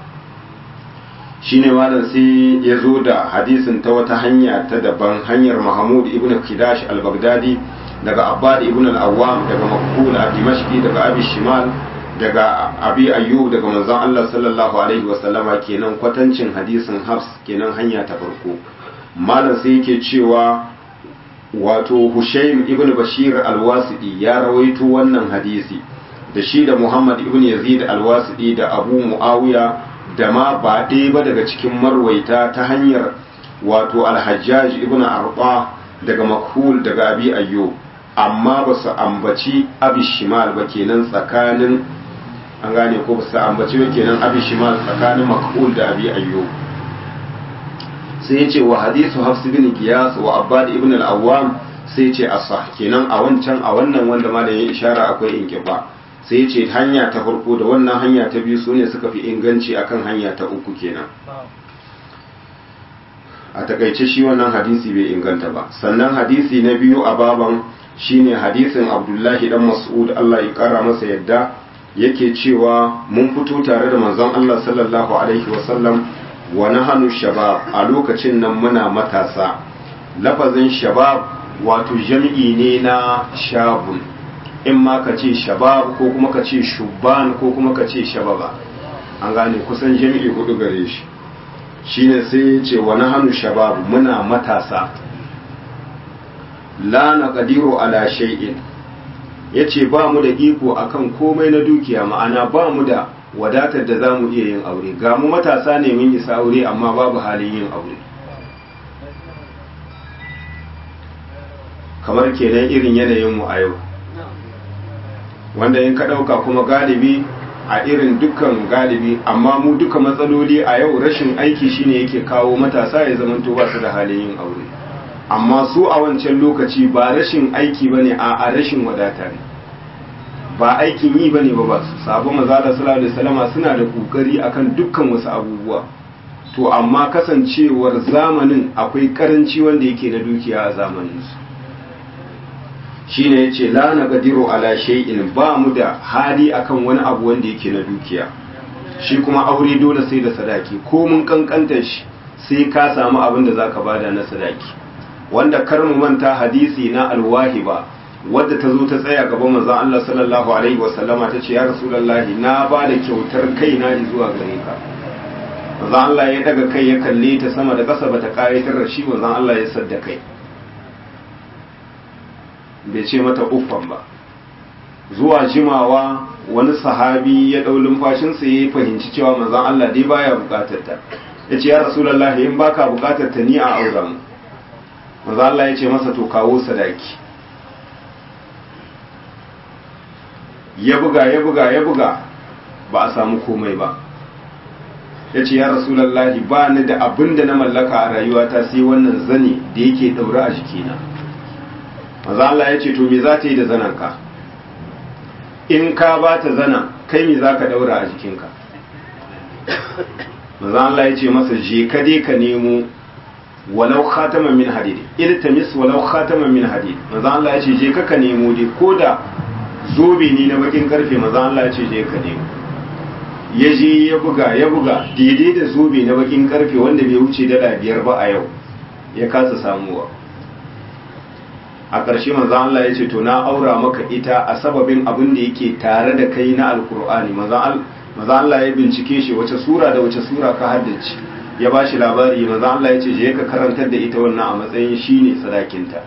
shine malam sai ya zo da hadisin ta wata hanya ta daban hanyar mahmud ibn kidash al-baghdadi daga abbad ibn al-awwam daga makbul al-dimashqi daga abi shimal daga abi ayyub daga manzon Allah sallallahu alaihi wasallama kenan kwatancin hadisin hafs kenan hanya ta farko malam sai yake cewa wato Hushaym ibn Bashir al-Wasidi ya rawaito wannan hadisi da shi da Muhammad ibn Yazid al-Wasidi da Abu Muawiya da ma ba ɗaya ba daga cikin marwaita ta hanyar wato al-Hajjaj ibn Arba daga Makhul daga Abi Ayyub amma ba su ambaci Abi Shimal ba kenan tsakanin an gane ko ba su ambaci ba kenan Abi Shimal tsakanin Makhul da Abi Ayyub sai ya ce wa hadisu hafs bin giyas wa abbad ibn al-awwam sai ya ce asah kenan a wancan a wannan wanda ma da ya ishara akwai inkiba sai ya ce hanya ta farko da wannan hanya ta biyu su ne suka fi inganci akan hanya ta uku kenan a takaice shi wannan hadisi bai inganta ba sannan hadisi na biyu a baban shine hadisin abdullahi dan mas'ud Allah ya kara masa yadda yake cewa mun fito tare da manzon Allah sallallahu alaihi wasallam wa nahanu shabab a lokacin nan muna matasa lafazin shabab wato jam'i ne na shabun in ma ka ce shabab ko kuma ka ce shubban ko kuma ka ce shababa an gane kusan jam'i hudu gare shi shine sai ya ce wa nahanu shabab muna matasa la naqdiru ala shay'in yace ba mu da iko akan komai na dukiya ma'ana ba mu da wadatar da zamu iya yin aure ga mu matasa ne mun isa aure amma babu halin yin aure kamar kenan irin yanayin mu a yau wanda in ka ɗauka kuma galibi a irin dukkan galibi amma mu duka matsaloli a yau rashin aiki shine yake kawo matasa ya zamanto ba su da halin yin aure amma su a wancan lokaci ba rashin aiki bane a a rashin wadata ne ba aikin yi bane ba ba su sabon mazala sallallahu alaihi wasallama suna da kokari akan dukkan wasu abubuwa to amma kasancewar zamanin akwai karanci wanda yake na dukiya a zamanin su shine yace la naqdiru ala shay'in ba mu da hali akan wani abu wanda yake na dukiya shi kuma aure dole sai da sadaki ko mun kankanta shi sai ka samu abin da zaka bada na sadaki wanda kar mu manta hadisi na alwahiba wadda ta zo ta tsaya gaban manzon Allah sallallahu alaihi wasallama tace ya rasulullahi na ba da kyautar kaina zuwa gare ka manzon Allah ya daga kai ya kalle ta sama da ƙasa bata kayatar da shi manzon Allah ya sadda kai bai ce mata uffan ba zuwa jimawa wani sahabi ya ɗau lumfashinsa ya fahimci cewa manzon Allah dai baya bukatar ta ya ce ya rasulullahi in baka bukatar ta ni a aura mu manzon Allah ya ce masa to kawo sadaki ya buga ya buga ya buga ba a samu komai ba ya ce ya rasulallahi ba ni da abin da na mallaka a rayuwata sai wannan zane da yake ɗaure a jikina maza Allah ya ce to me za ta yi da zanenka in ka ba ta zana kai me za ka ɗaura a jikinka maza Allah ya ce masa je ka dai ka nemo walau khataman min hadid iltamis walau khataman min hadid maza Allah ya ce je ka ka nemo dai ko da zobe ne na bakin karfe maza Allah ya ce je ka nemo ya je ya buga ya buga daidai da zobe na bakin karfe wanda bai wuce dala biyar ba a yau ya kasa samuwa a ƙarshe manzo Allah ya ce to na aura maka ita a sababin abin da yake tare da kai na alkur'ani manzo Allah ya bincike shi wace sura da wace sura ka haddace ya ba shi labari manzo Allah ya ce je ka karantar da ita wannan a matsayin shine sadakinta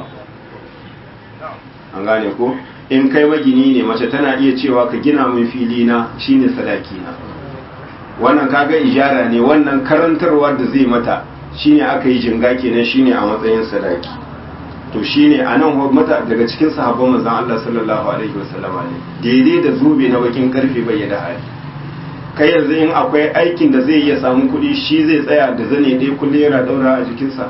an gane ko in kai magini ne mace tana iya cewa ka gina min fili na shine sadaki na wannan kaga ijara ne wannan karantarwa da zai mata shine aka yi jinga kenan shine a matsayin sadaki to shine anan mata daga cikin sahabban manzon Allah sallallahu alaihi wasallama ne daidai da zube na bakin karfe bai da hali kai yanzu in akwai aikin da zai iya samu kuɗi shi zai tsaya da zane dai kullum yana daura a jikinsa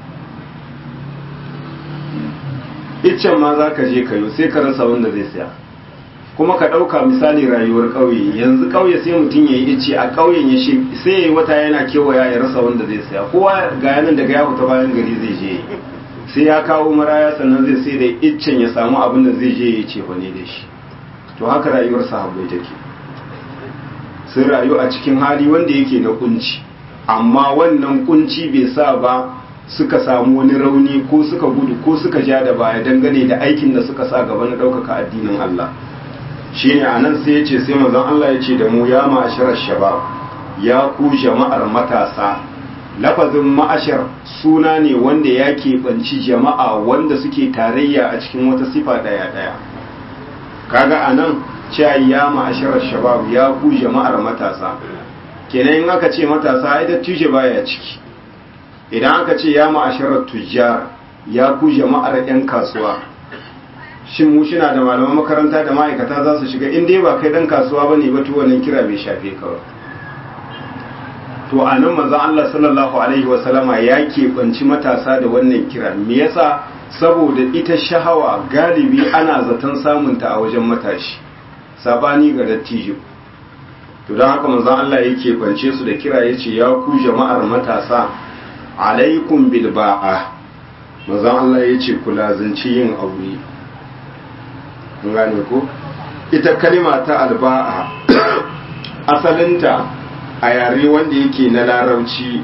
iccen ma za ka je kayo sai ka rasa wanda zai saya kuma ka ɗauka misali rayuwar ƙauye yanzu ƙauye sai mutum ya yi icce a ƙauyen ya shi sai ya yi wata yana kewaya ya rasa wanda zai saya kowa ga yanan daga ya fita bayan gari zai je sai ya kawo maraya sannan zai sai da iccen ya samu abin da zai je ya ce ne da shi to haka rayuwar sahabbai take sun rayu a cikin hali wanda yake na kunci amma wannan kunci bai sa ba suka samu wani rauni ko suka gudu ko suka ja da baya dangane da aikin da suka sa gaba na ɗaukaka addinin Allah shi ne a nan sai ya ce sai mazan Allah ya ce da mu ya ma'asharar shabab ya ku jama'ar matasa lafazin ma'ashar suna ne wanda ya keɓanci jama'a wanda suke tarayya a cikin wata sifa ɗaya-ɗaya kaga a nan cewa ya ma'asharar shabab ya ku jama'ar matasa kenan in aka ce matasa ai dattijo baya ciki idan aka ce ya ma'asharar tujjar ya ku jama'ar 'yan kasuwa shin mu shina da malaman makaranta da ma'aikata za su shiga in dai ba kai dan kasuwa bane ba to wannan kira bai shafe ka ba to a nan manzon Allah sallallahu alaihi wa sallama ya keɓanci matasa da wannan kira me yasa saboda ita shahawa galibi ana zaton samunta a wajen matashi sabani ga dattijo to don haka manzon Allah ya keɓance su da kira yace ya ku jama'ar matasa alaikum bil ba'a manzon Allah yace ku lazanci yin aure gane ko ita kalima ta alba'a asalinta a yare wanda yake na larabci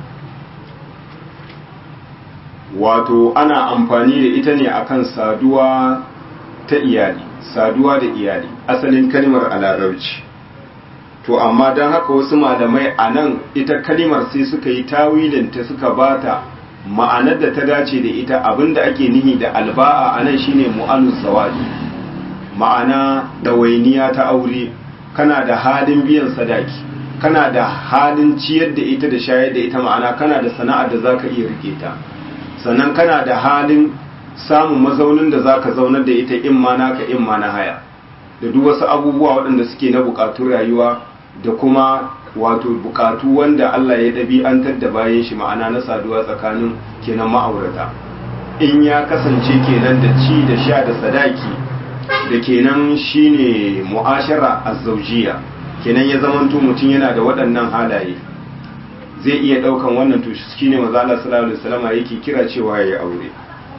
wato ana amfani da ita ne akan saduwa ta iyali saduwa da iyali asalin kalimar a larabci to amma don haka wasu malamai a nan ita kalimar sai suka yi tawilinta suka bata ma'anar da ta dace da ita abinda ake nihi da alba'a anan shine mu'anus zawaji ma'ana dawainiya ta aure kana da halin biyan sadaki kana da halin ciyar da ita da shayar da ita ma'ana kana da sana'ar da zaka iya rike ta sannan kana da halin samun mazaunin da zaka zaunar da ita in ma naka in ma na haya da duk wasu abubuwa waɗanda suke na bukatun rayuwa da kuma wato bukatu wanda Allah ya ɗabi'antar da bayan shi ma'ana na saduwa tsakanin kenan ma'aurata in ya kasance kenan da ci da sha da sadaki da kenan shine mu'ashara azzaujiya kenan ya zamanto mutum yana da waɗannan halaye zai iya ɗaukan wannan to shine maza Allah sallallahu alaihi wasallam yake kira cewa yayi aure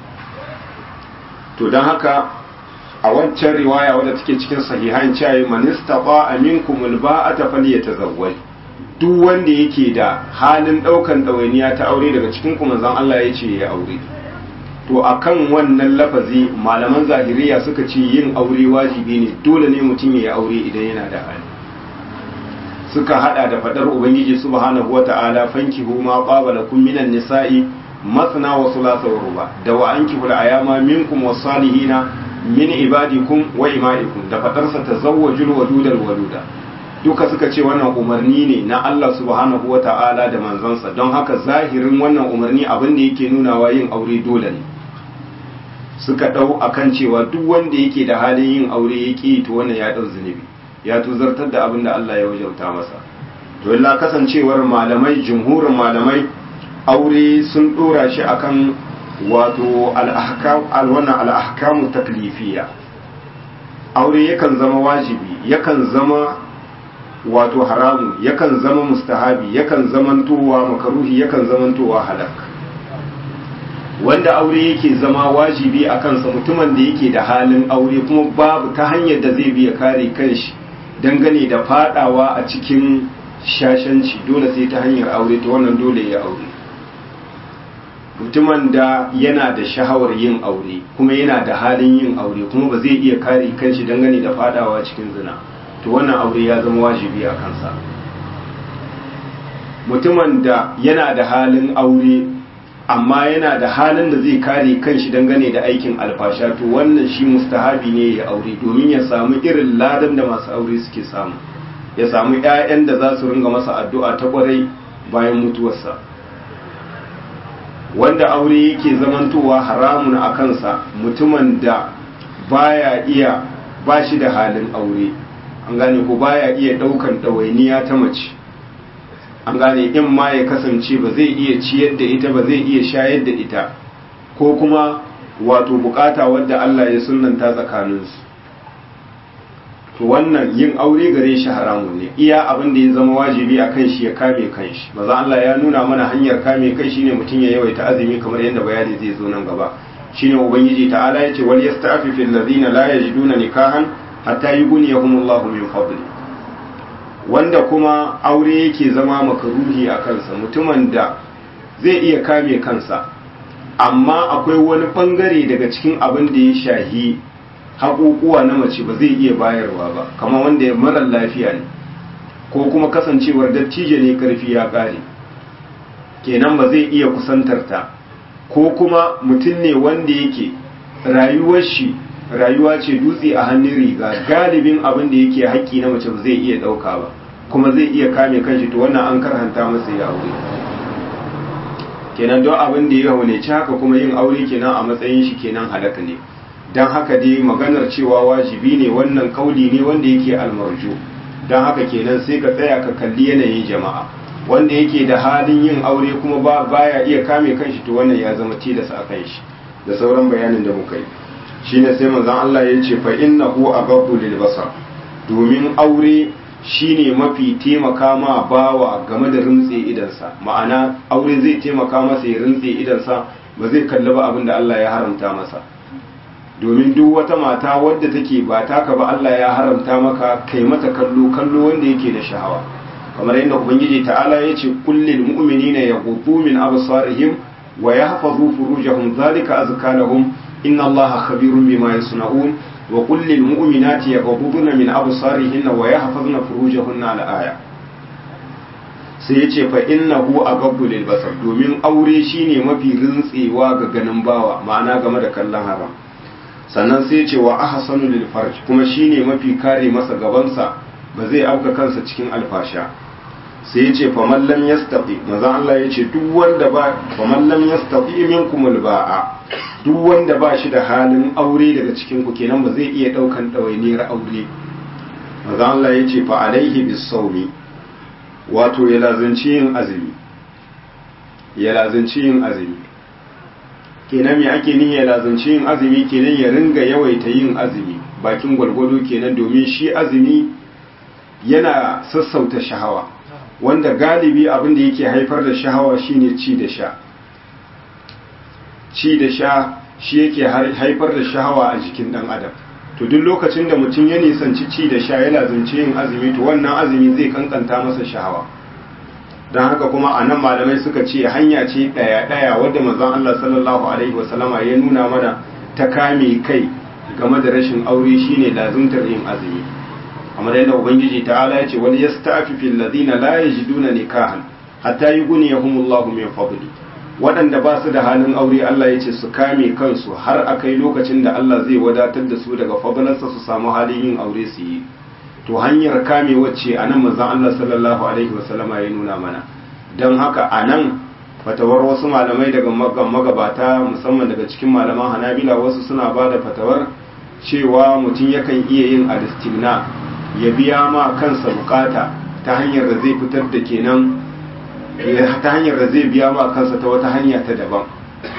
to dan haka a wancan riwaya wadda take cikin sahihan cewa man istata aminkum alba'ata falyatazawwaj duk wanda yake da halin ɗaukan ɗawainiya ta aure daga cikin ku manzon Allah ya ce ya aure to akan wannan lafazi malaman zahiriya suka ce yin aure wajibi ne dole ne mutum ya yi aure idan yana da hali suka hada da fadar ubangiji subhanahu wata'ala fankihu ma qaba lakum minan nisa'i masna wa thulatha wa ruba da wa ankihu al-ayama minkum was-salihina min ibadikum wa imaikum da fadarsa tazawwajul wadudal waluda duka suka ce wannan umarni ne na Allah subhanahu wata'ala da manzansa don haka zahirin wannan umarni abin da yake nunawa yin aure dole ne suka ɗau akan cewa duk wanda yake da halin yin aure ya ƙi to wannan ya ɗau zunubi ya tuzartar da abin da Allah ya wajauta masa to illa kasancewar malamai jumhurin malamai aure sun ɗora shi akan wato al-ahkam al-wannan al-ahkamu taklifiyya aure yakan zama wajibi yakan zama wato haramu yakan zama mustahabi yakan zamantowa makaruhi yakan zamantowa halak wanda aure yake zama wajibi a kansa mutumin da yake da halin aure kuma babu ta hanyar da zai biya kare kanshi dangane da fadawa a cikin shashanci dole sai ta hanyar aure ta wannan dole ya aure mutumin da yana da shahawar yin aure kuma yana da halin yin aure kuma ba zai iya kare kanshi dangane da fadawa cikin zina to wannan aure ya zama wajibi a kansa mutumin da yana da halin aure amma yana da halin da zai kare kanshi dangane da aikin alfasha to wannan shi mustahabi ne ya aure domin ya samu irin ladan da masu aure suke samu ya samu 'ya'yan da za su ringa masa addu'a ta kwarai bayan mutuwarsa wanda aure yake zamantowa haramun a kansa mutumin da baya iya ba shi da halin aure an gane ko baya iya daukan ɗawainiya ta mace an gane in ma ya kasance ba zai iya ciyar da ita ba zai iya shayar da ita ko kuma wato bukata wadda Allah ya sunanta tsakaninsu to wannan yin aure gare shi haramun ne iya abin da ya zama wajibi a kan shi ya kame kanshi maza Allah ya nuna mana hanyar kame kai shine mutum ya yawaita azumi kamar yadda bayani zai zo nan gaba shine ubangiji ta'ala yace wal yasta'fifu alladhina la yajiduna nikahan hatta yughniyahumullahu min fadli wanda kuma aure yake zama makaruhi a kansa mutumin da zai iya kame kansa amma akwai wani bangare daga cikin abin da ya shahi haƙuƙuwa na mace ba zai iya bayarwa ba kamar wanda ya marar lafiya ne ko kuma kasancewar dattijo ne karfi ya ƙare kenan ba zai iya kusantar ta ko kuma mutum ne wanda yake rayuwar shi rayuwa ce dutse a hannun riga galibin abin da yake haƙƙi na mace ba zai iya ɗauka ba kuma zai iya kame kanshi to wannan an karhanta masa ya aure kenan don abin da ya ci haka kuma yin aure kenan a matsayin shi kenan halaka ne don haka dai maganar cewa wajibi ne wannan kauli ne wanda yake almarju don haka kenan sai ka tsaya ka kalli yanayin jama'a wanda yake da halin yin aure kuma ba baya iya kame kanshi to wannan ya zama tilas a kan shi da sauran bayanin da muka yi shine sai manzon Allah ya ce fa innahu aghaddu lil basar domin aure shine mafi taimaka ma bawa game da rintse idansa ma'ana aure zai taimaka masa ya rintse idansa ba zai kalli ba abin da Allah ya haramta masa domin duk wata mata wadda take ba taka ba Allah ya haramta maka kai mata kallo kallo wanda yake da sha'awa kamar yadda ubangiji ta'ala ya ce kullil mu'minina yaghuddu min absarihim wa yahfazu furujahum zalika azka lahum inna allaha khabirun bima yasna'un wa kullil mu'minati yaghudduna min absarihinna wa yahfazna furujahunna al-aya sai ya ce fa innahu agabbu lil basar domin aure shine mafi rintsewa ga ganin bawa ma'ana game da kallon haram sannan sai ya ce wa ahsanu lil farj kuma shine mafi kare masa gabansa ba zai auka kansa cikin alfasha sai ya ce fa man lam yastati manzon Allah ya ce duk wanda ba fa man lam yastati minkum al ba'a duk wanda ba shi da halin aure daga cikin ku kenan ba zai iya daukan dawainiyar aure manzon Allah ya ce fa alaihi bis sawmi wato ya lazanci yin azumi ya lazanci yin azumi kenan me ake ni ya lazanci yin azumi kenan ya ringa yawaita yin azumi bakin gwargwado kenan domin shi azumi yana sassauta shahawa wanda galibi abin da yake haifar da shahawa shine ci da sha ci da sha shi yake haifar da shahawa a jikin dan adam to duk lokacin da mutum ya nisanci ci da sha ya lazanci yin azumi to wannan azumi zai kankanta masa shahawa don haka kuma a nan malamai suka ce hanya ce ɗaya-ɗaya wadda manzon Allah sallallahu alaihi wasallama ya nuna mana ta kame kai game da rashin aure shine lazuntar yin azumi amma da ubangiji ta'ala ya ce wal yasta'fifu alladhina la yajiduna nikahan hatta yughniyahumullahu min fadli waɗanda ba su da halin aure Allah ya ce su kame kansu har a kai lokacin da Allah zai wadatar da su daga fadalarsa su samu halin yin aure su yi to hanyar kame wacce a nan manzan Allah sallallahu alaihi wasallama ya nuna mana don haka a nan fatawar wasu malamai daga magabata musamman daga cikin malaman hanabila wasu suna ba da fatawar cewa mutum yakan iya yin alistimna ya biya ma kansa bukata ta hanyar da zai fitar da kenan ta hanyar da zai biya ma kansa ta wata hanya ta daban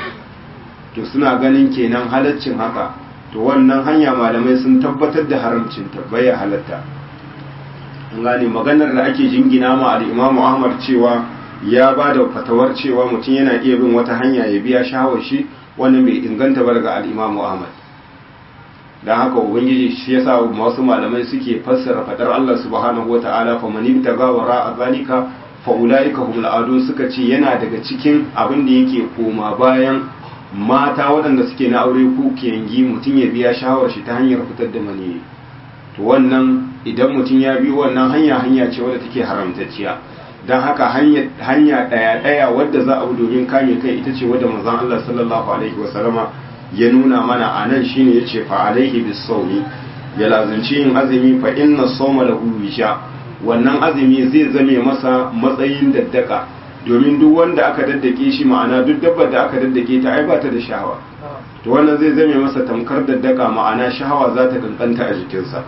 to suna ganin kenan halaccin haka to wannan hanya malamai sun tabbatar da haramcin ta baya halatta an gane maganar da ake jingina ma al-Imam Ahmad cewa ya ba da fatawar cewa mutum yana iya bin wata hanya ya biya shawar shi wannan bai inganta ba daga al-Imam Ahmad dan haka ubangiji shi yasa masu malamai suke fassara fadar Allah subhanahu wata'ala fa man ibtaga wara zalika fa ulaika humul adu suka ce yana daga cikin abin da yake koma bayan mata waɗanda suke na aure ko kiyangi mutum ya biya shawar shi ta hanyar fitar da maniyi to wannan idan mutum ya bi wannan hanya hanya ce wadda take haramtacciya don haka hanya ɗaya ɗaya wadda za a bi domin kame kai ita ce wadda manzon Allah sallallahu alaihi wasallama ya nuna mana a nan shine ya ce fa alaihi bis sawmi ya lazunci yin azumi fa inna sawma lahu wisha wannan azumi zai zame masa matsayin daddaka domin duk wanda aka daddake shi ma'ana duk dabbar da aka daddake ta ai ba ta da shahawa to wannan zai zame masa tamkar daddaka ma'ana shahawa za ta kankanta a jikinsa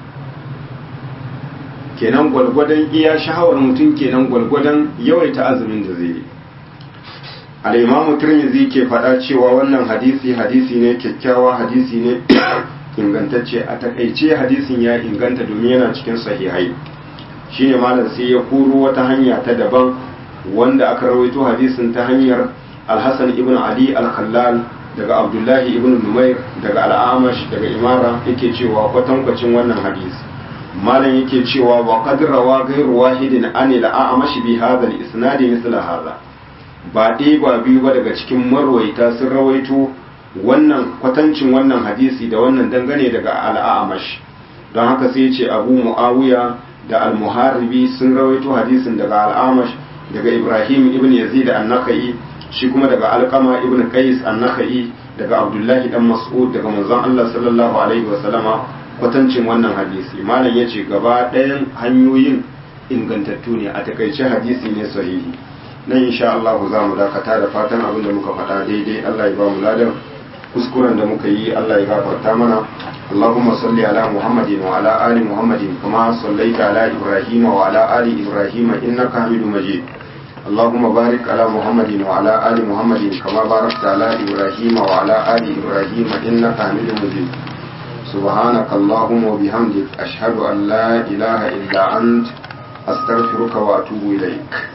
kenan gwalgwadon iya shahawar mutum kenan gwalgwadon yawaita azumin da zai yi al'imamu turmizi ke faɗa cewa wannan hadisi hadisi ne kyakkyawa hadisi ne ingantacce a takaice hadisin ya inganta domin yana cikin sahihai shine malam sai ya kuro wata hanya ta daban wanda aka rawaito hadisin ta hanyar alhassan ibn ali al-khallal daga abdullahi ibn numair daga al'amash daga imara yake cewa kwatankwacin wannan hadisi malam yake cewa wa qad rawa ghayru wahidin an al-a'mash bi hadha al-isnad misla hadha ba ɗaya ba biyu ba daga cikin marwaita sun rawaito wannan kwatancin wannan hadisi da wannan dangane daga al-a'mash don haka sai ya ce abu muawiya da al-muharibi sun rawaito hadisin daga al-a'mash daga Ibrahim ibn Yazid an-Nakhai shi kuma daga Alqama ibn Qais an-Nakhai daga Abdullahi dan Mas'ud daga manzon Allah sallallahu alaihi wa sallama kwatancin wannan hadisi malam yace gaba ɗayan hanyoyin ingantattu ne a takaice hadisi ne sahihi nan insha Allah za mu dakata da fatan abin da muka faɗa daidai Allah ya ba mu ladan kuskuren da muka yi Allah ya gafarta mana اللهم صل على محمد وعلى آل محمد كما صليت على إبراهيم وعلى آل إبراهيم إنك حميد مجيد اللهم بارك على محمد وعلى آل محمد كما باركت على إبراهيم وعلى آل إبراهيم إنك حميد مجيد سبحانك اللهم وبحمدك أشهد أن لا إله إلا أنت أستغفرك وأتوب إليك